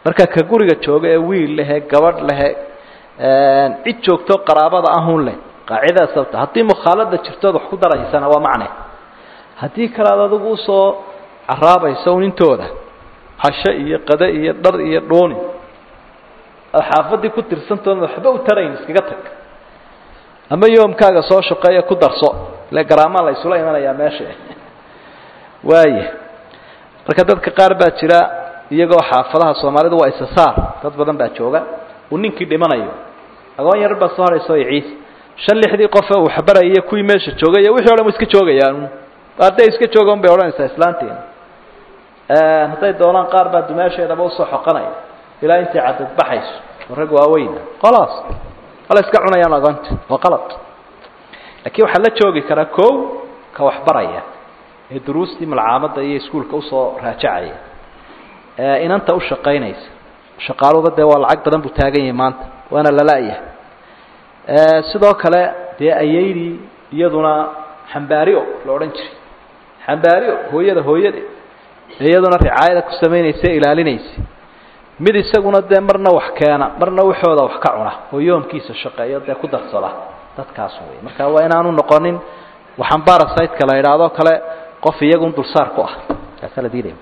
marka ka guriga jooga ee wiil lehe gabadh lehe cid joogto qaraabada ahun leh qaacidaa sababta haddii mukhaalada jirtood wax ku daraysana waa macne haddii kale aad adigu usoo caraabayso un intooda casho iyo qade iyo dhar iyo dhooni aad xaafadii ku tirsantood waxba u tarayn iskaga tag ama yoomkaaga soo shaqeeya ku darso ile garaamaa la isula imanayaa meesha waaya marka dadka qaar baa jira iyagoo xaafadaha soomaalidu waa isasaar dad badan baa jooga uu ninkii dhimanayo agoon yar baa soo harayso ciis shan lixdii qofe uu xabaraya kuwii meesha joogay wixii o dhan wa iska joogayaan hadday iska jooga un bay odhanaysaa islaanteena hadday doonaan qaar baa dumaasheedaba usoo xoqanaya ilaa intay cadad baxayso oo rag waaweyna khalaas wala iska cunayaan agoonta waa qalad laakiin waxaa la joogi karaa kow ka waxbaraya ee duruustii malcaamadda iyo iskuulka usoo raajacaya inanta u shaqaynaysa shaqaaluba dee waa lacag badan buu taagan yahay maanta waana lala-yahay sidoo kale dee ayaydii iyaduna xambaario la odhan jiray xambaario hooyada hooyade iyaduna ricaayada ku samaynaysa ilaalinaysa mid isaguna dee marna wax keena marna waxooda wax ka cuna oo yoomkiisa shaqeeyo dee ku darsada dadkaas wey marka waa inaanu noqonin waxaan barasiteka la idhaahdo kale qof iyagun dulsaar ku ah kaasaa la diidaya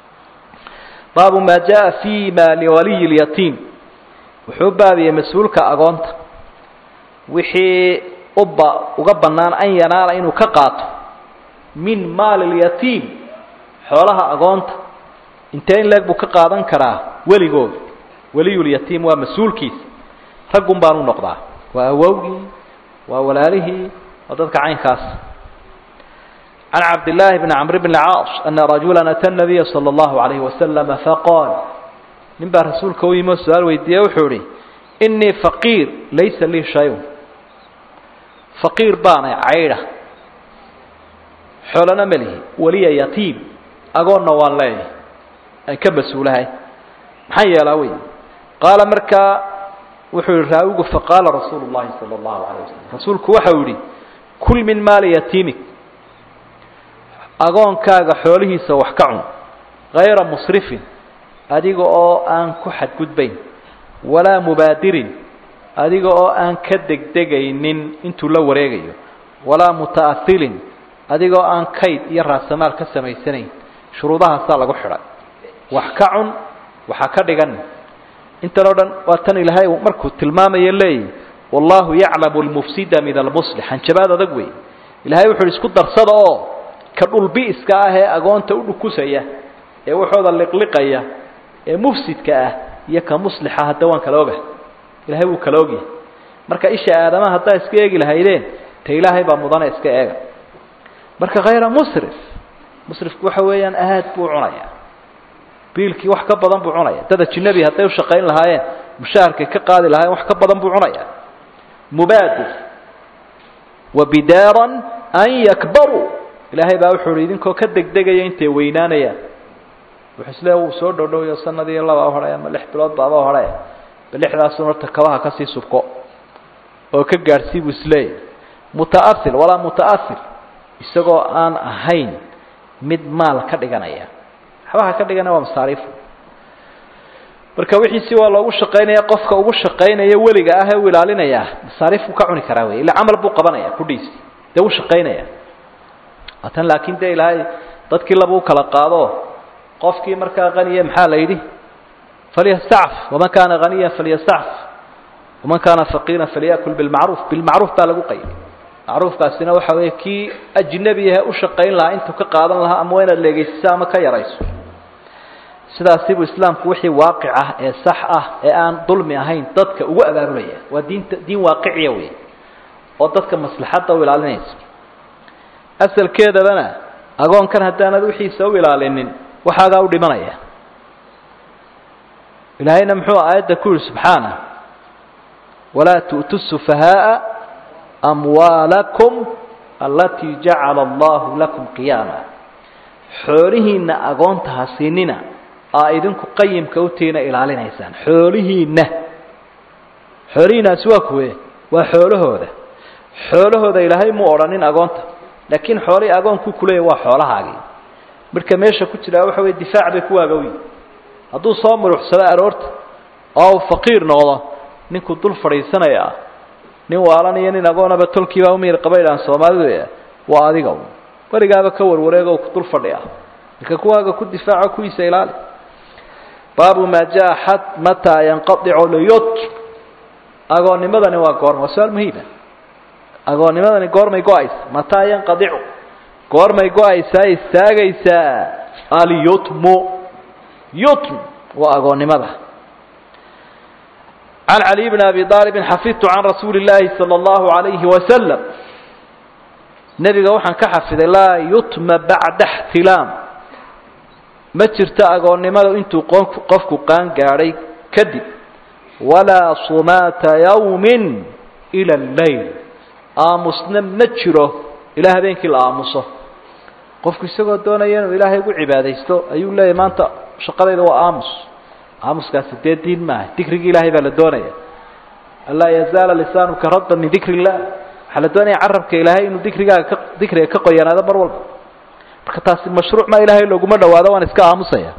baabu maa jaa fi ma liwaliyi lyatiim wuxuu baabiyey mas-uulka agoonta wixii uba uga bannaan an yanaala inuu ka qaato min maali lyatiim xoolaha agoonta intee in leeg buu ka qaadan karaa weligooda weliyulyatiim waa mas-uulkiisa raggun baanu noqdaa waa awowgii waa walaalihii waa dadka caynkaas can cabdillaahi bni camr bn caas ana rajula ata nabiya sala allahu alayhi wasalama faqaal nin baa rasuulka u yimi oo su-aal weydiiye wuxuu ihi inii faqiir laysa lii shayun faqiir baanay caydha xoolana melihi weliya yatiim agoonna waan leeyahay aan ka mas-uulahay maxaan yeelaa wey qaala markaa wuxuu yihi raawigu faqaala rasuulu llahi sala allahu alayh wasalam rasuulku waxau yihi kul min maali yatiimik agoonkaaga xoolihiisa wax ka cun hayra musrifin adiga oo aan ku xadgudbayn walaa mubaadirin adiga oo aan ka degdegaynin intuu la wareegayo walaa muta'ahilin adiga oo aan kayd iyo raasamaal ka samaysanayn shuruudahaasaa lagu xidhay wax ka cun waxa ka dhigan intan oo dhan waa tan ilaahay markuu tilmaamayo leeyahy wallahu yaclamu almufsida min almuslix hanjabaad adag wey ilahay wuxu uhi isku darsada oo ka dhulbi'iska ah ee agoonta u dhukusaya ee waxooda liqliqaya ee mufsidka ah iyo ka muslixa hadda waan kala ogahay ilahay wuu kala ogyahay marka isha aadamaha haddaa iska eegi lahaydeen ta ilaahay baa mudane iska eega marka khayra musrif musrifku waxa weeyaan aad buu cunaya biilkii wax ka badan buu cunaya dad ajinabi hadday ushaqayn lahaayeen mushaharkay ka qaadi lahaayeen wax ka badan buu cunaya mubaadir wa bidaaran an yakbaruu ilaahay baa wuxuu uhi idinkoo ka degdegaya intay weynaanayaan wuxuu isle wuu soo dhowdhowayo sanadii laba uhadhay ama lix bilood baaba uhadhay ba lixdaasun horta kabaha kasii subko oo ka gaadhsii buu isleeyahy muta'ahil walaa muta'ahil isagoo aan ahayn mid maal ka dhiganaya waxbaha ka dhiganaya waa masaariif marka wixiisi waa loogu shaqaynaya qofka ugu shaqaynaya weliga ah ee u ilaalinaya masaariifku ka cuni karaa wey illa camal buu qabanaya kudhiisi dee u shaqaynaya tan laakiin de ilaahay dadkii laba u kala qaado qofkii markaa qaniya maxaa la yidhi falyastacf waman kaana haniya falyastacf waman kaana faqiira falyakul bilmacruuf bilmacruuf baa lagu qaybi macruufkaasina waxa weeye kii ajnabi ahe u shaqayn lahaa intuu ka qaadan lahaa ama waa inaad leegeysiso ama ka yarayso sidaasi buu islaamku wixii waaqic ah ee sax ah ee aan dulmi ahayn dadka ugu abaabulaya waa diinta diin waaqiciya wey oo dadka maslaxadda u ilaalinaysa asalkeedabana agoonkan haddaanad wixiisa u ilaalinin waxaagaa u dhimanaya ilaahayna muxuu aayadda ku yihi subxaana walaa tu'tu sufahaaa amwaalakum alatii jacala allahu lakum qiyaama xoolihiinna agoonta ha siinina aa idinku qayimka utiina ilaalinaysaan xoolihiinna xoolihiinaasi waa kuwe waa xoolahooda xoolahooda ilaahay muu odhanin agoonta laakiin xoolihii agoonku kuleeya waa xoolahaagii marka meesha ku jiraa waxa wey difaac bay kuwaaga uyi hadduu soo muruxsado aroorta oo uu faqiir noqdo ninkuu dul fadhiisanaya nin waalan iyo nin agoonaba tolkiibaa umiyir qabaydhaan soomaalidu waa adiga weligaaba ka warwareego ku dul fadhiya marka kuwaaga ku difaaco kuwiisa ilaali baabu maa jaa xad mataa yanqadicu liyut agoonnimadani waa goorma waa su-aal muhiima agoonnimadani goormay go-aysa mataa yanqadicu goormay go-aysaa istaagaysaa alyutmu yutm waa agoonnimada can caliy bn abi aalibin xafidtu can rasuuli اllaahi salى اllahu alayhi wasalam nebiga waxaan ka xafiday laa yutma bacda اxtilaam ma jirto agoonnimada intuu qofku qaan gaadhay kadib walaa sumaata yawmin ila اleyl aamusna ma jiro ilaa habeenkii la aamuso qofku isagoo doonaya inuu ilaahay ugu cibaadaysto ayuu leeyahy maanta shaqadayda waa aamus aamuskaasi dee diin maaha dikrigii ilaahay baa la doonaya anlaa yazaala lisaanuka radda min dikri illah waxaa la doonaya carabka ilaahay inuu dikrigaaga ka dikriga ka qoyanaado mar walba marka taasi mashruuc ma ilaahay looguma dhawaado waan iska aamusaya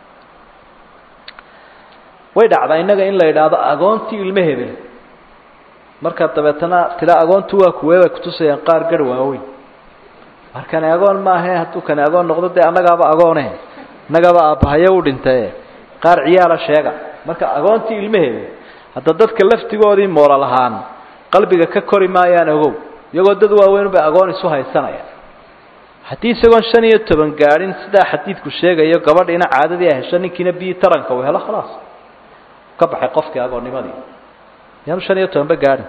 way dhacdaa innaga in la yidhaahdo agoontii ilmo hebel markaa dabeetana tila agoontu waa kuwee bay kutusayaan qaar garh waaweyn markani agoon maahe hadduu kani agoon noqdo dee annagaaba agoone innagaba aabbahayo u dhintaye qaar ciyaala sheega marka agoontii ilmaheeda hadda dadka laftigoodii moolal ahaan qalbiga ka kori maayaan ogow iyagoo dad waaweyn bay agoon isu haysanaya haddii isagoon shan iyo toban gaadhin sidaa xadiidku sheegayo gabadhiina caadadii ay hesho ninkiina biyi taranka uu helo khalaas ka baxay qofkii agoonnimadii yaanu shan iyo tobanba gaadhin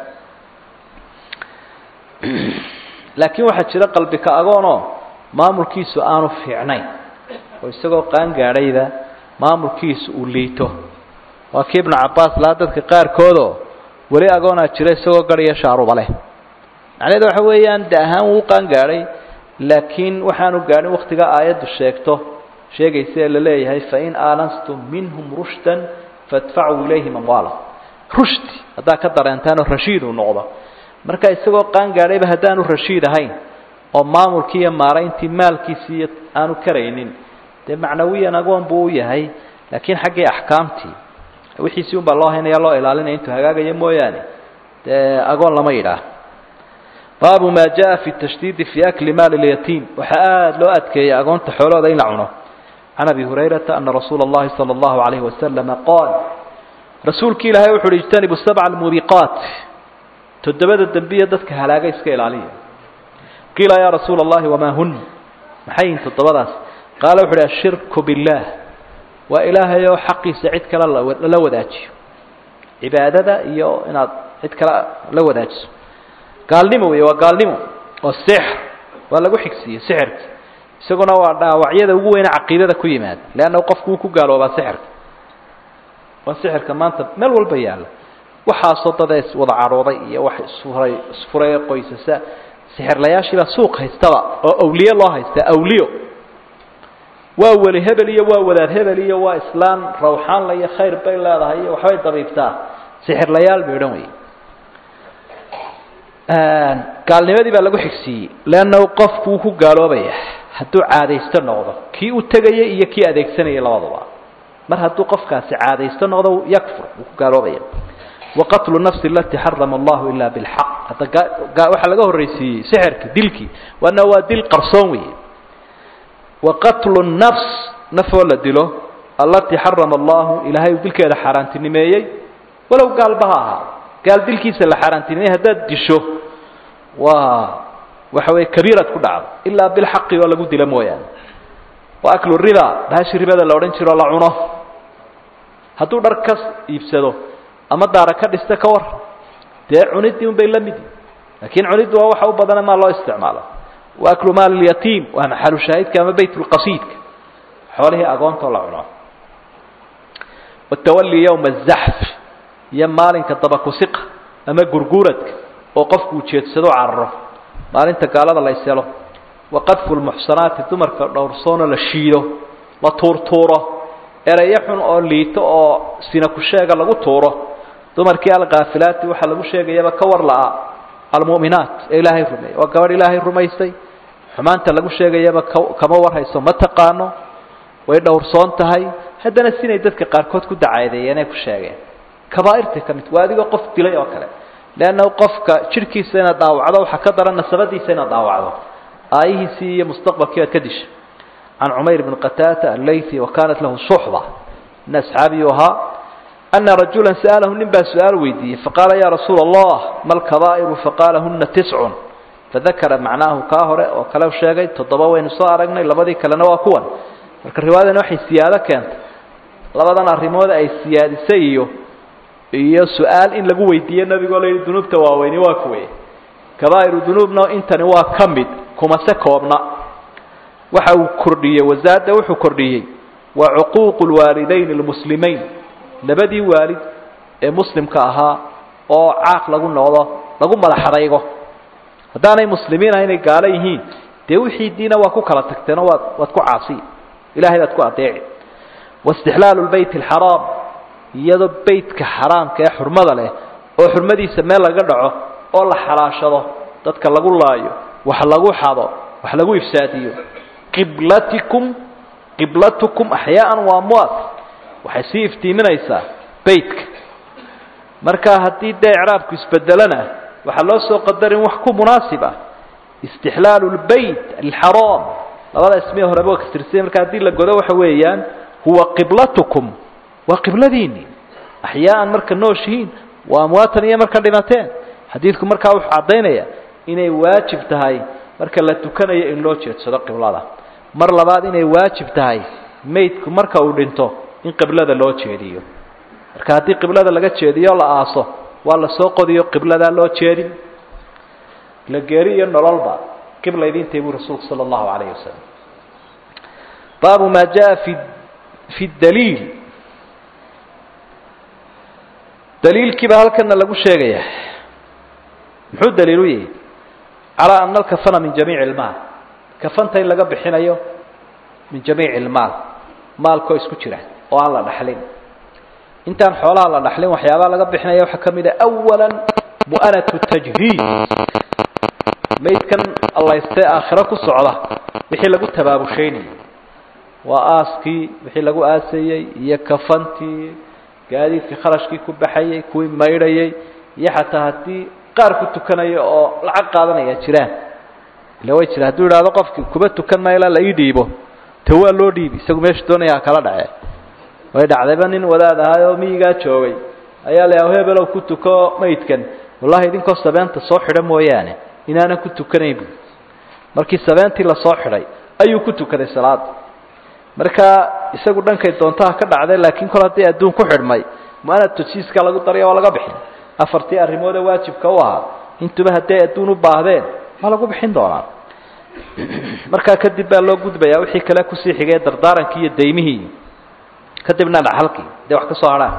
laakiin waxaa jira qalbika agoonoo maamulkiisu aanu fiicnayn oo isagoo qaan gaadhayba maamulkiisu uu liito waa kii ibnu cabbaas lahaa dadka qaarkoodoo weli agoonaa jira isagoo garhiyo shaaruba leh macnaheedu waxa weeyaan de ahaan wuu qaan gaadhay laakiin waxaanu gaadhin waktiga aayaddu sheegto sheegaysa ee la leeyahay fain aalanstum minhum rushdan faadfacuu ilayhim amwaala rushdi haddaa ka dareentaan oo rashiid uu noqdo marka isagoo qaan gaadhayba haddaanu rashiid ahayn oo maamulkii iyo maarayntii maalkiisii aanu karaynin dee macnawiyan agoon buu u yahay laakiin xaggii axkaamtii wixiisii un baa loo haynaya loo ilaalinaya intuu hagaagayo mooyaane dee agoon lama yidhaah baabu maa jaa fi tashdiidi fi akli maali lyatiim waxaa aada loo adkeeyay agoonta xoolooda in la cuno can abi hurayrata ana rasuula اllahi salى اllahu alayhi wasalama qaal rasuulki ilaahay wuxu uhi ijtanibu sabca almuubiqaat toddobada dembiya dadka halaaga iska ilaaliya qiila yaa rasuula اllahi wamaa hun maxay yihin toddobadaas qaala wuxu uhi ashirku biاllaah waa ilaahay oo xaqiisa cid kale lala wadaajiyo cibaadada iyo inaad cid kale la wadaajiso gaalnimo wey waa gaalnimo oo sixr waa lagu xigsiiyey sixirka isaguna waa dhaawacyada ugu weyne caqiidada ku yimaada leanna qofku wuu ku gaaloobaa sixirka waa sixirka maanta meel walba yaalla waxaasoo dada iswada cadhooday iyo wax isfuray isfuray qoysasa sixirlayaashiibaa suuq haystaba oo awliye loo haystaa awliyo waa weli hebel iyo waa wadaad hebel iyo waa islaan rawxaanla iyo khayr bay leedahay iyo waxbay dabiibtaa sixirlayaal bay odhan wey gaalnimadii baa lagu xigsiiyey leanna qofku wuu ku gaaloobaya hadduu caadaysto noqdo kii u tegaya iyo kii adeegsanaya labadaba mar hadduu qofkaasi caadaysto noqdo yakfur wuu ku gaaloobaya waqatlu nafsi alati xarama allahu ila bilxaq hadda waxaa laga horreysiiyey sixirki dilkii waana waa dil qarsoon weeye waqatlu nafs nafoo la dilo allatii xarama allahu ilaahay uu dilkeeda xaaraantinimeeyey walow gaalba ha ahaa gaal dilkiisa la xaaraantinimeeyey haddaad disho waa waxa weeye kabiirad ku dhacdo ilaa bilxaqi oo lagu dilo mooyaane wa aklu riba bahashi ribada la odhan jiro la cuno hadduu dhar ka iibsado ama daara ka dhista ka war dee cuniddii un bay la midi laakiin cuniddu waa waxa u badana maa loo isticmaalo wa aklu maal lyatiim waa maxalu shaahidka ama bayt lqasiidka xoolihii agoontoo la cuno watawali yowma azaxf iyo maalinka dabakusiqa ama gurguuradka oo qofku ujeedsado cararo maalinta gaalada la iselo waqadfu lmuxsanaati dumarka dhowrsoonoo la shiido la tuurtuuro erayo xun oo liito oo sina ku sheega lagu tuuro dumarkii alkaafilaati waxaa lagu sheegayaba ka war la-a almu'minaat ee ilaahay rumeeyey waa gabadh ilaahay rumaysay xumaanta lagu sheegayaba kama warhayso ma taqaano way dhowrsoon tahay haddana sinay dadka qaarkood ku dacaadeeyeenay ku sheegeen kabaairta ka mid waa adigoo qof dilay oo kale leanna qofka jidhkiisa inaad dhaawacdo waxaa ka daran nasabadiisa inaad dhaawacdo aayihiisii iyo mustaqbalkii aad ka disha can cumayr bn qataata allaythi wa kanat lahu suxba nin asxaabiyu ahaa ana rajula sa'alahu nin baa su-aal weydiiyey faqaala ya rasuula allah ma lkabaa'iru faqaala huna tiscun fadakara macnaahu kaa hore oo kale sheegay toddoba waynu soo aragnay labadii kalena waa kuwan marka riwaayadan waxay siyaado keentay labadan arrimood ay siyaadisay iyo iyo su-aal in lagu weydiiyo nabigoo layihi dunuubta waaweyni waa kuwe kabaa'iru dunuubna intani waa ka mid kumase koobna waxa uu kordhiyey wasaada wuxuu kordhiyey waa cuquuqu lwaalidayn almuslimeyn labadii waalid ee muslimka ahaa oo caaq lagu noqdo lagu madaxadaygo haddaanay muslimiin ah inay gaalo yihiin dee wixii diina waa ku kala tagteenoo waad waad ku caasi ilahay baad ku adeeci waistixlaalu lbeyt alxaraam iyadoo beytka xaraamka ee xurmada leh oo xurmadiisa meel laga dhaco oo la xalaashado dadka lagu laayo wax lagu xado wax lagu ifsaadiyo qiblatikum qiblatukum axyaaan wa amwaat waxay sii iftiiminaysaa beytka marka haddii dee icraabku isbedelana waxaa loo soo qadarin wax ku munaasib ah istixlaalu lbeyt alxaraam labada ismiya horeba waa kasirsiya marka haddii la godo waxa weeyaan huwa qiblatukum waa qibladiini axyaaan marka nooshihiin waa amwaatan iyo marka dhimateen xadiidku markaa wuxuu caddaynaya inay waajib tahay marka la tukanayo in loo jeedsado qiblada mar labaad inay waajib tahay maydku marka uu dhinto in qiblada loo jeediyo marka haddii qiblada laga jeediyo la aaso waa la soo qodiyo qibladaa loo jeedin la geeri iyo nololba qibla idintay buu rasuulku sala allahu calayhi wasalam baabu maa jaa fi fi daliil daliilkiiba halkana lagu sheegaya muxuu daliil u yahay calaa ana alkafana min jamiici ilmaal kafanta in laga bixinayo min jamiici ilmaal maalkoo isku jira oo aan la dhaxlin intaan xoolaha la dhaxlin waxyaabaha laga bixinaya waxaa ka mid a awala mu'anatu tajhiiz maydkan allaystee aakhiro ku socda wixii lagu tabaabushaynayo waa aaskii wixii lagu aasayey iyo kafantii gaadiidkii kharashkii ku baxayey kuwii maydhayey iyo xataa haddii qaar ku tukanaya oo lacag qaadanaya jiraan ila way jira hadduu idhaahdo qofki kuba tukan mayla la ii dhiibo te waa loo dhiibi isagu meesha doonaya ha kala dhace way dhacdayba nin wadaad ahaa oo miyigaa joogay ayaa la yaha hebelow ku tuko maydkan wallahi idinkoo sabeenta soo xidha mooyaane inaanan ku tukanayn bu markii sabeentii lasoo xidhay ayuu ku tukaday salaada marka isagu dhankay doontaha ka dhacday laakiin kol haddii adduun ku xidhmay muanad tajiiska lagu darya waa laga bixin afartii arrimoode waajibka u ahaa intuba hadday adduun u baahdeen waa lagu bixin doonaa markaa kadib baa loo gudbayaa wixii kale kusii xigay dardaarankii iyo daymihii kadibna dhaxalkii dee wax ka soo hadhaan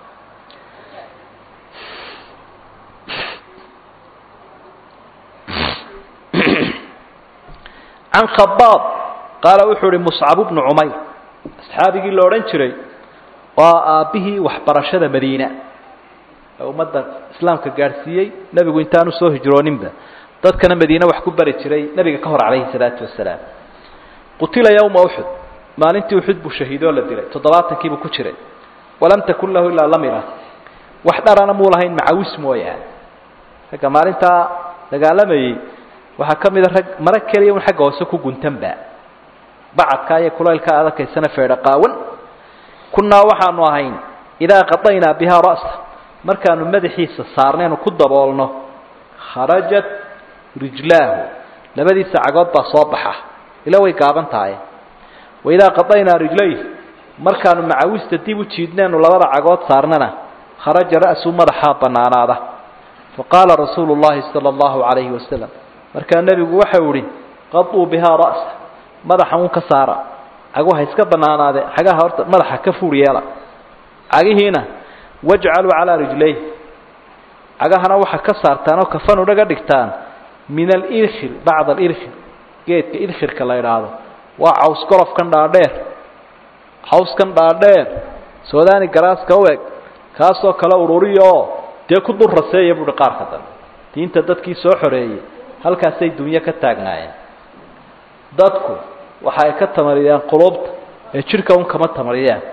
can khabaab qaala wuxuu ihi muscabu bnu cumayr asxaabigii la odhan jiray waa aabbihii waxbarashada madiina ee ummadda islaamka gaadhsiiyey nebigu intaanu soo hijrooninba dadkana madiine wax ku bari jiray nebiga ka hor calayhi salaatu wasalaam qutila yowma uxud maalintii uxud buu shahiidoo la dilay toddobaatankiibuu ku jiray walam takun lahu ilaa lamira wax dharana muu lahayn macawis mooyaane ragga maalintaa dagaalamayey waxaa ka mida rag mara keliya un xagga hoose ku guntanba bacadkaa iyo kulaylkaa adakaysana feedha qaawan kunnaa waxaanu ahayn idaa qadaynaa bihaa ra'sa markaanu madaxiisa saarnaynu ku daboolno kharajat rijlaahu labadiisa cagood baa soo baxa ila way gaaban tahay waidaa qadaynaa rijlayh markaanu macawista dib u jiidnaynu labada cagood saarnana kharaja ra'su madaxaa bannaanaada faqaala rasuulu llahi sala allahu calayhi wasalam markaa nebigu waxau ihi qaduu bihaa ra'sa madaxa un ka saara caguha iska bannaanaade xagaha horta madaxa ka fuur yeela cagihiina wajcaluu calaa rijlayh cagahana waxaa ka saartaan oo kafan udhaga dhigtaan min alirkhir bacda alirkhir geedka irkhirka la idhaahdo waa caws golofkan dhaadheer cawskan dhaadheer soodaani garaaska u eg kaasoo kale ururiya oo dee ku dul raseeya buuhi qaarka dambe diinta dadkii soo xoreeyey halkaasay dunyo ka taagnaayeen dadku waxa ay ka tamariyaan qulubta ee jidhka un kama tamariyaan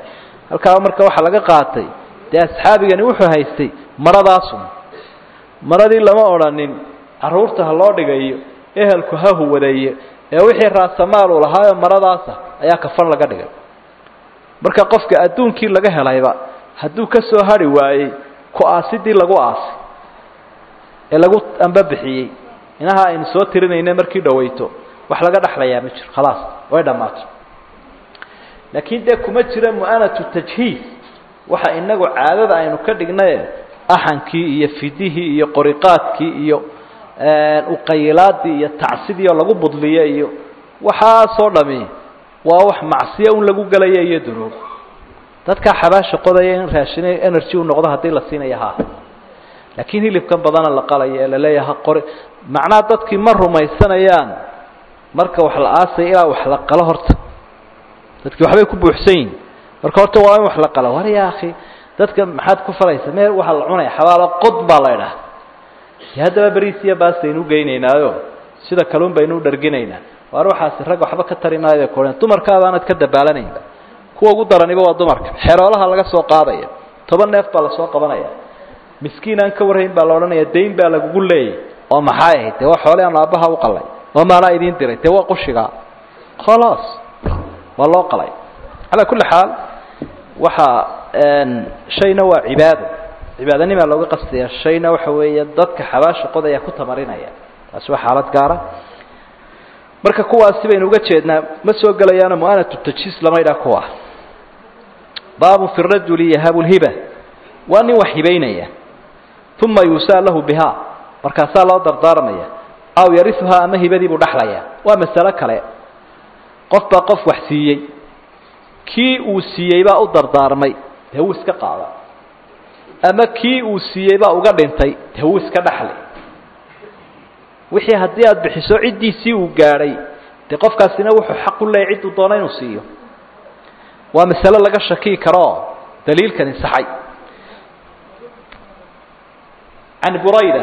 halkaa marka waxaa laga qaatay dee asxaabigani wuxuu haystay maradaasun maradii lama odhanin carruurta ha loo dhigayo ehelku ha huwadeeyo ee wixii raasamaal uu lahaayo maradaasa ayaa kafan laga dhigay marka qofka adduunkii laga helayba hadduu ka soo hari waayey ku-aasidii lagu aasay ee lagu ambabixiyey inaha aynu soo tirinayna markii dhawayto wax laga dhexlayaa ma jiro khalaas way dhammaato laakiin dee kuma jira mu'anatu tajhiis waxa inagu caadada aynu ka dhignaye axankii iyo fidihii iyo qoriqaadkii iyo uqayilaadii iyo tacsidii oo lagu budliyo iyo waxaasoo dhami waa wax macsiyo un lagu gelaya iyo dunuub dadkaa xabaasha qodaya in raashin energy u noqdo haddii la siinaya ha laakiin hilibkan badana la qalayo ee laleeyaha qori macnaha dadkii ma rumaysanayaan marka wax la aasaya ilaa wax la qalo horta dadkii waxbay ku buuxsan yihin marka horta waa in wax la qalo war ya akhi dadka maxaad ku falaysa mee waxaa la cunaya xabaalo qod baa la idhaha de haddaba beriis iyo baas baynu ugeynaynaayo sida kaluun baynu u dharginaynaa waar waxaasi rag waxba ka tari maayo bay koren dumarkaabaanad ka dabaalanaynba kuwa ugu daraniba waa dumarka xeroolaha laga soo qaadaya toban neef baa lasoo qabanaya miskiin aan ka warhayn baa la odhanaya dayn baa lagugu leeyay oo maxay ahayd dee waa xoole aan aabbaha u qalay oo maanaa idiin diray dee waa qushigaa khalaas waa loo qalay calaa kulli xaal waxaa shayna waa cibaado cibaadanimaa looga qastaya shayna waxa weeye dadka xabaasha qodaya ku tamarinaya taasi waa xaalad gaara marka kuwaasi baynu uga jeednaa ma soo gelayaano mu'anatu tajhiis lama idhaha kuwa baabu fi rajuli yahabu lhiba waa nin wax hibaynaya uma yuusaa lahu bihaa markaasaa loo dardaaramaya aw yariuhaa ama hibadii buu dhexlaya waa masalo kale qof baa qof wax siiyey kii uu siiyey baa u dardaarmay dee wuu iska qaada ama kii uu siiyey baa uga dhintay dee wuu iska dhexlay wixii haddii aada bixiso ciddiisii uu gaadhay dee qofkaasina wuxuu xaq u leeyay cidduu doona inuu siiyo waa masalo laga shakii karoo daliilkani saxay can burayda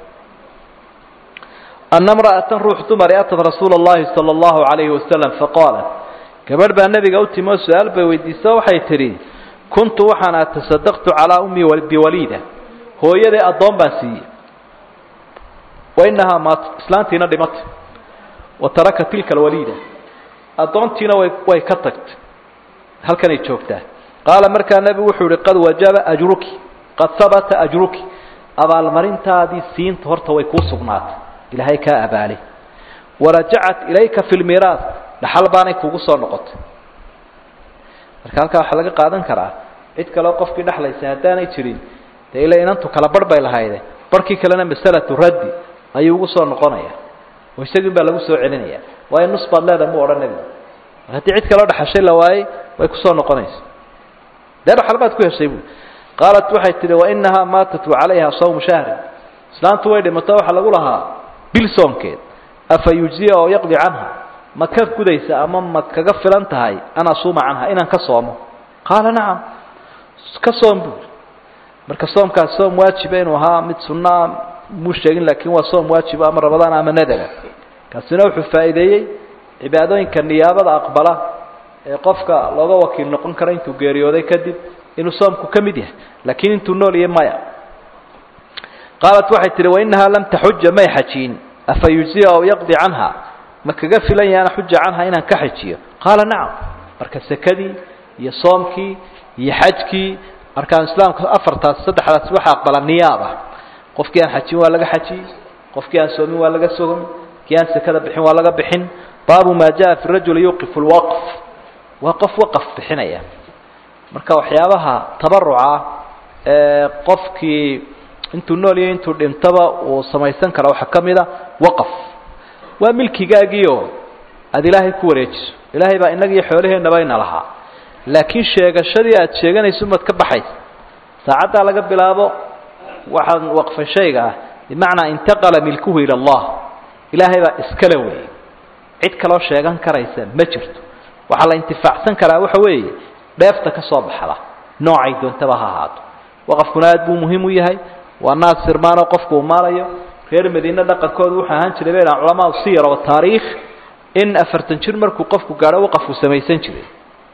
ana mra'atan ruux dumari atad rasuula اllahi salى اllahu alayhi wasalam faqaalat gabadh baa nebiga u timi oo su-aal bay weydiiso waxay tidhi kuntu waxaana tasadaqtu calaa ummi biwaliida hooyaday addoon baan siiyey wa inahaa maat islaantiina dhimatay wa taraka tilka alwaliida addoontiina way way ka tagtay halkanay joogtaa qaala markaa nebigu wuxuu yihi qad wajaba ajruki qad habata ajruki abaalmarintaadii siinta horta way kuu sugnaatay ilaahay kaa abaali warajacat ilayka fi lmiiraas dhaxal baanay kugu soo noqotay marka halkaa waxaa laga qaadan karaa cid kaleo qofkii dhexlaysa haddaanay jirin dee ila inantu kala barh bay lahayde barhkii kalena masalatu raddi ayuu ugu soo noqonaya oo isagiin baa lagu soo celinaya waayo nus baad leedahay muu odhan nebigu haddii cid kaloo dhexashay la waayey way kusoo noqonaysa dee dhaxal baad ku heshay buui qaalat waxay tihi wainahaa maatat wacalayha sawmu shahrin islaantu way dhimato waxaa lagu lahaa bil soomkeed afa yujziya oo yaqdi canha ma ka gudaysa ama ma kaga filan tahay an asuuma canha inaan ka soomo qaala nacam ka soom buuri marka soomkaas soom waajiba inuu ahaa mid sunnaa muu sheegin laakiin waa soom waajiba ama rabadaan ama nadara kaasina wuxuu faa'iideeyey cibaadooyinka niyaabada aqbala ee qofka looga wakiil noqon karo intuu geeriyooday kadib inuu soomku ka mid yahay laakiin intuu nool yahay maya qaalat waxay tihi wainahaa lam taxuja may xajiin afa yujziya aw yaqdi canha ma kaga filan yahay ana xuja canha inaan ka xajiyo qaala nacam marka sekadii iyo soomkii iyo xajkii arkaan islaamka afartaas saddexdaas waxa aqbala niyaaba qofkii aan xajin waa laga xajiyey qofkii aan soomin waa laga sogomi kii aan sekada bixin waa laga bixin baabu maa jaa fi rajuli yuqifu lwaqf waa qof waqaf bixinaya marka waxyaabaha tabaruca ee qofkii intuu nool iyo intuu dhintaba uu samaysan kara waxaa ka mid a waqaf waa milkigaagiio aada ilaahay ku wareejiso ilaahay baa innagiiyo xoolaheennaba ina lahaa laakiin sheegashadii aada sheeganayso umaad ka baxaysa saacaddaa laga bilaabo waxaan waqfay shayga ah bimacnaa intaqala milkuhu ila allah ilaahay baa iskale weeye cid kaloo sheegan karaysa ma jirto waxaa la intifaacsan karaa waxa weeye dheefta ka soo baxda noocay doontaba ha ahaato waqafkuna aad buu muhiim u yahay waa naas sirmaanoo qofku uu maalayo reer madiine dhaqankoodu wuxuu ahaan jiray bay dhahan culamaau siyar oo taariikh in afartan jir markuu qofku gaadho waqafku samaysan jiray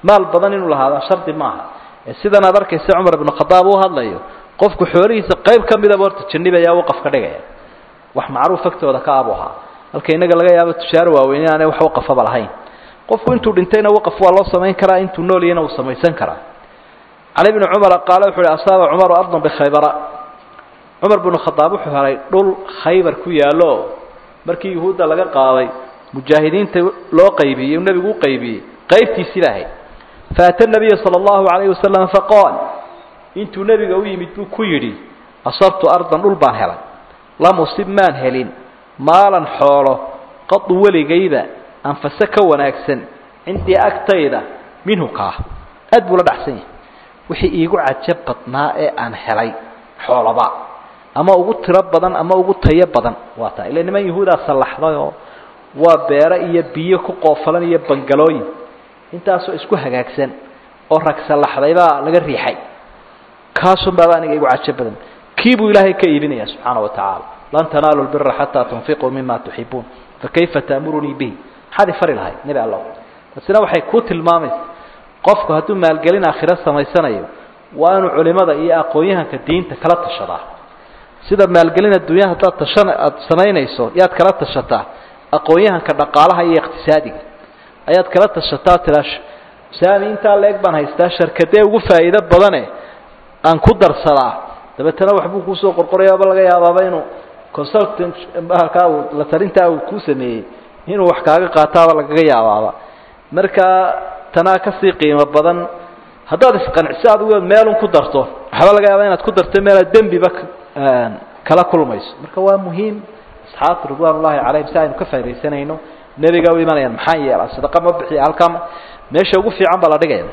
maal badan inuu lahaada shardi maaha ee sidan aad arkaysa cumar ibnu khadaab uu hadlayo qofku xoolihiisa qayb ka midaba horta janibaya waqaf ka dhigaya wax macruuf agtooda ka abu ahaa halka innaga laga yaabo tushaare waaweyn inaanay wax waqafaba lahayn qofku intuu dhintayna waqaf waa loo samayn karaa intuu noolyana uu samaysan karaa cali bni cumara qaale wuxu uhi asaaba cumaru ardan bikhaybara cumar binu khadaab wuxuu helay dhul khaybar ku yaallo markii yuhuudda laga qaaday mujaahidiinta loo qaybiyey nebigu u qaybiyey qaybtiisii baa ahayd faata nabiya sala allahu calayhi wasalam faqaal intuu nebiga u yimid buu ku yidhi asabtu ardan dhul baan helay lam usib maan helin maalan xoolo qadu weligayba anfase ka wanaagsan cindii agtayda minhu kaa aad buu la dhacsan yahay wixii iigu cajab badnaa ee aan helay xoolaba ama ugu tiro badan ama ugu tayo badan waa taa ila niman yahuudaa sallaxday oo waa beero iyo biyo ku qoofalan iyo bangalooyin intaasoo isku hagaagsan oo rag sallaxday baa laga riixay kaasun baaba aniga igu cajab badan kii buu ilaahay ka iibinaya subxaana wa tacaala lan tanaalu lbira xataa tunfiquu mima tuxibuun fakayfa taamurunii bihi maxaad ifari lahayd nebi allow taasina waxay ku tilmaamaysa qofku hadduu maalgelin aakhiro samaysanayo waa inuu culimada iyo aqoon-yahanka diinta kala tashadaa sida maalgelin adduunya haddaad tashan aada samaynayso yaad kala tashataa aqoon-yahanka dhaqaalaha iyo iqtisaadiga ayaad kala tashataa tiraa saami intaa la-eg baan haystaa sharkadee ugu faa'iido badane aan ku darsadaa dabeetana waxbuu kuusoo qorqorayaaba laga yaabaaba inuu consultant halkaa uu la talintaa uu kuu sameeyey inuu wax kaaga qaataaba lagaga yaabaaba marka tanaa kasii qiimo badan haddaad isqanciso adigu meelun ku darto waxaaba laga yaaba inaad ku darto meelaad dembiba kala kulmayso marka waa muhiim asxaabta ridwan ullahi calayhim si aynu ka faa'idaysanayno nebiga u imanayaan maxaa yeela sadaqa ma bixiya halkaa meesha ugu fiican baa la dhigaya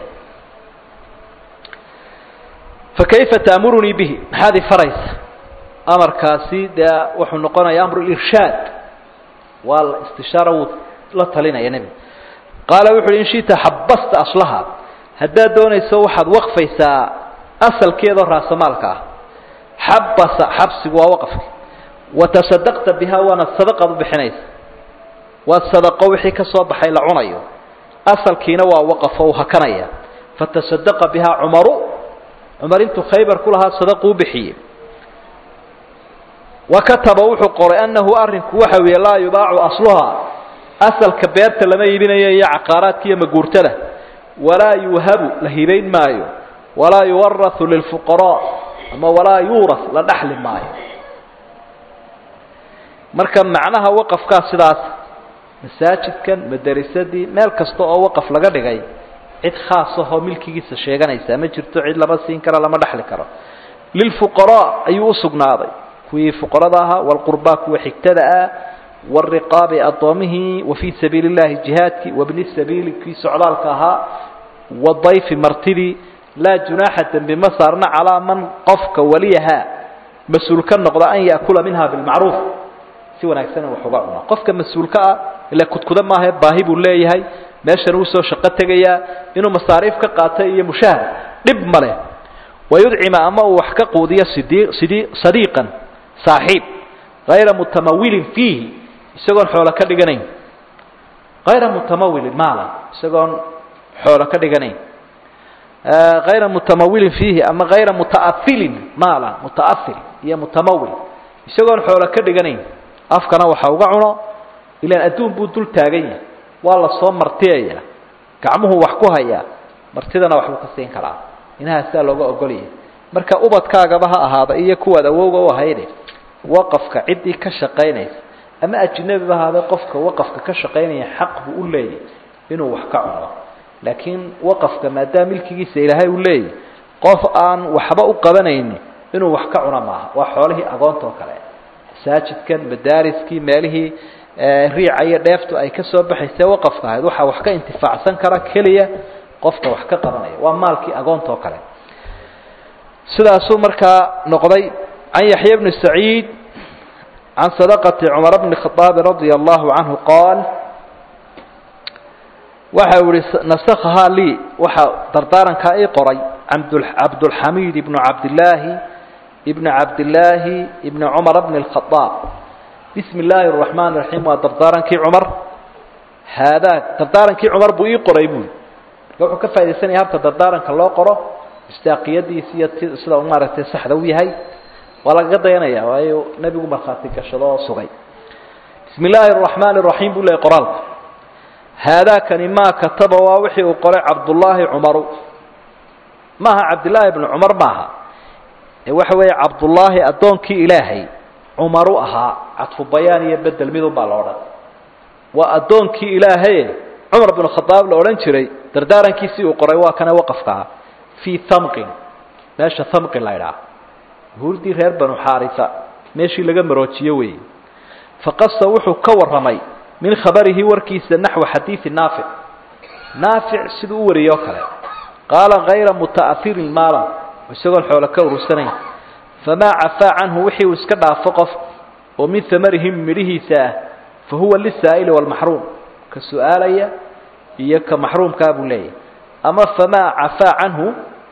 fakayfa taamurunii bihi maxaad ifaraysa amarkaasi dee wuxuu noqonaya amru irshaad waa la istishaara wuu la talinaya nebiga qaala wuxu uhi in shita xabasta aslaha haddaad doonayso waxaad waqfaysaa asalkeedoo raasamaalka ah xabasa xabsigu waa waqafki watasadaqta bihaa waana sadaqaad u bixinaysa waa sadaqo wixii ka soo baxay la cunayo asalkiina waa waqafo uu hakanaya fatasadaqa bihaa cumaru cumar intuu khaybar ku lahaa sadaqu u bixiyey wa kataba wuxuu qoray annahu arrinku waxa weeye laa yubaacu asluhaa asalka beerta lama iibinayo iyo caqaaraadka iyo maguurtada walaa yuuhabu la hibayn maayo walaa yuwarahu lilfuqaraa ama walaa yuuras la dhaxli maayo marka macnaha waqafkaa sidaas masaajidkan madarisadii meel kasta oo waqaf laga dhigay cid khaas ahoo milkigiisa sheeganaysaa ma jirto cid lama siin karo lama dhexli karo lilfuqaraa ayuu usugnaaday kuwii fuqarada ahaa walqurbaa kuwa xigtada ah wariqaabi addoomihii wa fii sabiili اllahi jihaadkii wabni sabiili kii socdaalka ahaa wadayfi martidii laa junaaxa dembi ma saarna calaa man qofka waliyahaa mas-uul ka noqda an yaakula minha bilmacruuf si wanaagsan wax uga cuna qofka mas-uulka ah ila kudkuda maahae baahi buu leeyahay meeshan uu soo shaqo tegayaa inuu masaariif ka qaato iyo mushahar dhib ma leh wayudcima ama uu wax ka quudiyo sidii sidii sadiiqan saaxiib hayra mutamawilin fiihi isagoon xoolo ka dhiganayn hayra mutamawilin maala isagoon xoolo ka dhiganayn hayra mutamawilin fiihi ama hayra muta'afilin maala muta'afil iyo mutamawil isagoon xoolo ka dhiganayn afkana waxa uga cuno ilaan adduun buu dul taagan yahay waa la soo martiyaya gacmuhu wax ku hayaa martidana waxbuu ka siin karaa inahaasaa looga ogolyahay marka ubadkaagaba ha ahaada iyo kuwaad awowga u ahayde waqafka ciddii ka shaqaynaysa ama ajnabiba ahaada qofka waqafka ka shaqaynaya xaq buu u leeyahy inuu wax ka cuno laakiin waqafka maadaama milkigiisa ilaahay uu leeyahy qof aan waxba u qabanayni inuu wax ka cuno maaha waa xoolihii agoonta oo kale masaajidkan madaariskii meelihii riica iyo dheeftu ay ka soo baxayse waqafka ahayd waxaa wax ka intifaacsan kara keliya qofka wax ka qabanaya waa maalkii agoonta oo kale sidaasuu markaa noqday can yaxya bni saciid can sadaqati cumar bni khaaabi radia allahu canhu qaal waxa uu ihi nasakhahaa lii waxaa dardaarankaa ii qoray cabdulxamiid ibnu cabdillaahi ibni cabdillaahi ibni cumar bni اlkhaaab bismi illaahi الraxmaan الraxiim waa dardaarankii cumar haadaa dardaarankii cumar buu ii qoray buuli wuxuu ka faa'idaysanaya habka dardaaranka loo qoro istaaqiyadiisi iyo t sida u maaragtay saxda u yahay waa lagaga dayanaya waayo nebigu markhaati gashado oo sugay bismi illaahi araxmaani araxiim buu leeyay qoraalku haadaakani maa kataba waa wixii uu qoray cabdullaahi cumaru maaha cabdillaahi bnu cumar maaha ee waxa weeye cabdullaahi addoonkii ilaahay cumaru ahaa cadfu bayaan iyo bedel midun baa la odhan waa addoonkii ilaahaye cumar binu khadaab la odhan jiray dardaarankiisii uu qoray waa kana waqafkaa fii thamqin meesha thamqin la ydhaha huurdii reer banu xaarisa meeshii laga maroojiyo weeye faqasa wuxuu ka warramay min khabarihi warkiisa naxwa xadiidi naafic naafic siduu u wariyey oo kale qaala hayra muta'ahirin maalan isagoon xoolo ka urursanayn famaa cafaa canhu wixii uu iska dhaafo qof oo min hamarihim midhihiisa ah fa huwa lisaa'ili waalmaxruum ka su-aalaya iyo ka maxruumkaa buu leeyahy ama famaa cafaa canhu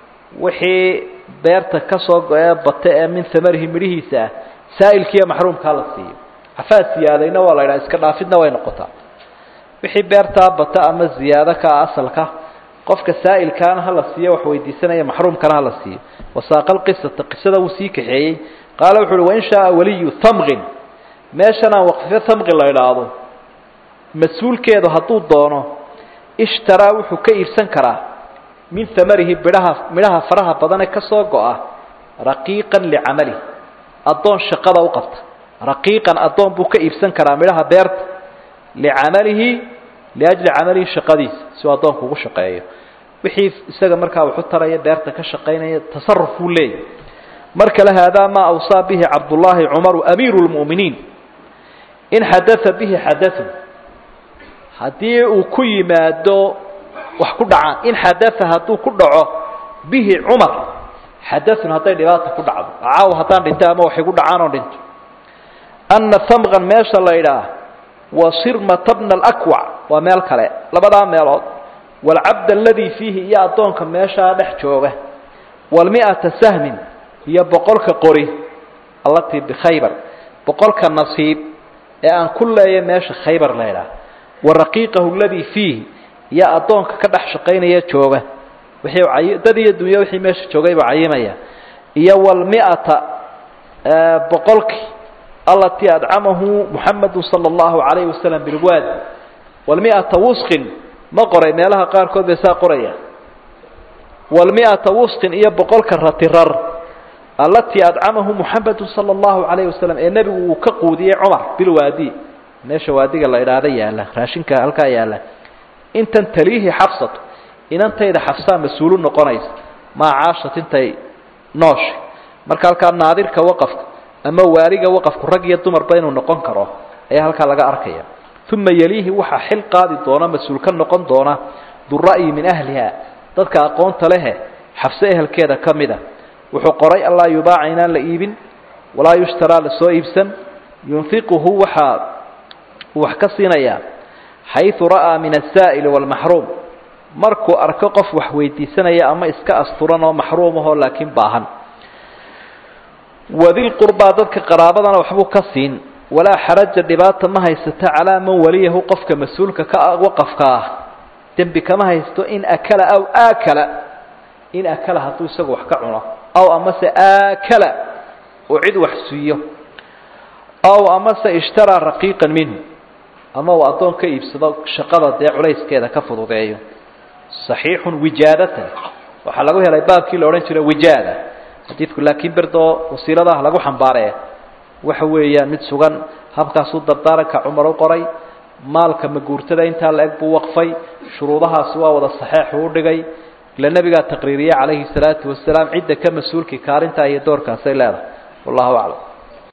wixii beerta ka soo go-ee bate ee min hamarihi midhihiisa ah saa'ilkiiyo maxruumkaa la siiyo cafaa siyaadayna waa la ydhaha iska dhaafidna way noqotaa wixii beertaa bata ama ziyaado ka ah asalka qofka saa'ilkaana hala siiyo wax weydiisanaya maxruumkana hala siiyo wasaaqa lqisata qisada wuu sii kaxeeyey qaala wuxu uhi wain shaaa waliyu thamqin meeshanaan waqfifo thamqin la idhaahdo mas-uulkeedu hadduu doono ishtaraa wuxuu ka iibsan karaa min hamarihi bidhaha midhaha faraha badane ka soo go-a raqiiqan licamalihi addoon shaqada u qabta raqiiqan addoon buu ka iibsan karaa midhaha beerta licamalihi liajli camalihi shaqadiisa si uu addoonku ugu shaqeeyo wixii isaga markaa waxu taraya beerta ka shaqaynaya tasaruf buu leeyahy mar kale haadaa maa awsaa bihi cabdullaahi cumaru amiiru lmu'miniin in xadaa bihi xadaun haddii uu ku yimaado wax ku dhacaan in xadaa hadduu ku dhaco bihi cumar xadaun hadday dhibaata ku dhacdo caaw haddaan dhinto ama waxay ku dhacaan oo dhinto ana hamqan meesha la idhaah wa sirmata bna alakwac waa meel kale labadaa meelood waalcabd aladii fiihi iyo addoonka meeshaa dhex jooga waalmi'ata sahmin iyo boqolka qori allatii bikhaybar boqolka nasiib ee aan ku leeya meesha khaybar la idhaah wa raqiiqahu aladii fiihi iyo addoonka ka dhex shaqaynaya jooga wixii dad iyo dunyo wixii meesha joogay buu cayimaya iyo waalmi'ata boqolkii alatii adcamahu muxamadu sala allahu calayhi wasalam bilwaadi waalmi'ata wusqin ma qoray meelaha qaarkood bay saa qoraya waalmi'ata wusqin iyo boqolka ratirar allatii adcamahu muxamadu sala allahu calayhi wasalam ee nebigu uu ka quudiyey cumar bilwaadi meesha waadiga la idhaahda yaalla raashinka halkaa yaalla intan taliihi xabsatu inantayda xabsaa mas-uulu noqonaysa maa caashat intay noosha marka halkaa naadirka waqafka ama waaliga waqafku rag iyo dumarba inuu noqon karo ayaa halkaa laga arkaya uma yeliihi waxaa xil qaadi doona mas-uul ka noqon doona dura'yi min ahliha dadka aqoonta lehe xabse ehelkeeda ka mida wuxuu qoray allaa yubaaca inaan la iibin walaa yushtaraa lasoo iibsan yunfiquhu waxaa uu wax ka siinayaa xayثu ra'aa min aلsaa'ili wاlmaxruum markuu arko qof wax weydiisanaya ama iska asturan oo maxruum ahoo laakiin baahan wadilqurbaa dadka qaraabadana waxbuu ka siin walaa xaraja dhibaata ma haysata calaa man waliyahu qofka mas-uulka ka waqafka ah dembi kama haysto in akala aw aakala in akala hadduu isagu wax ka cuno aw amase aakala oo cid wax siiyo aw amase ishtaraa raqiiqan minhu ama uu addoon ka iibsado shaqada dee culayskeeda ka fududeeyo saxiixun wijaadatan waxaa lagu helay baabkii la odhan jiray wijaada xadiidku laakiin berdoo wasiiladaha lagu xambaaree waxa weeyaan mid sugan habkaasuu dardaaranka cumar u qoray maalka maguurtada intaa la eg buu waqfay shuruudahaasi waa wada saxeexu u dhigay ila nebigaa taqriiriyey calayhi salaatu wasalaam cidda ka mas-uulkii kaalintaa iyo doorkaasay leedahay wallahu aclam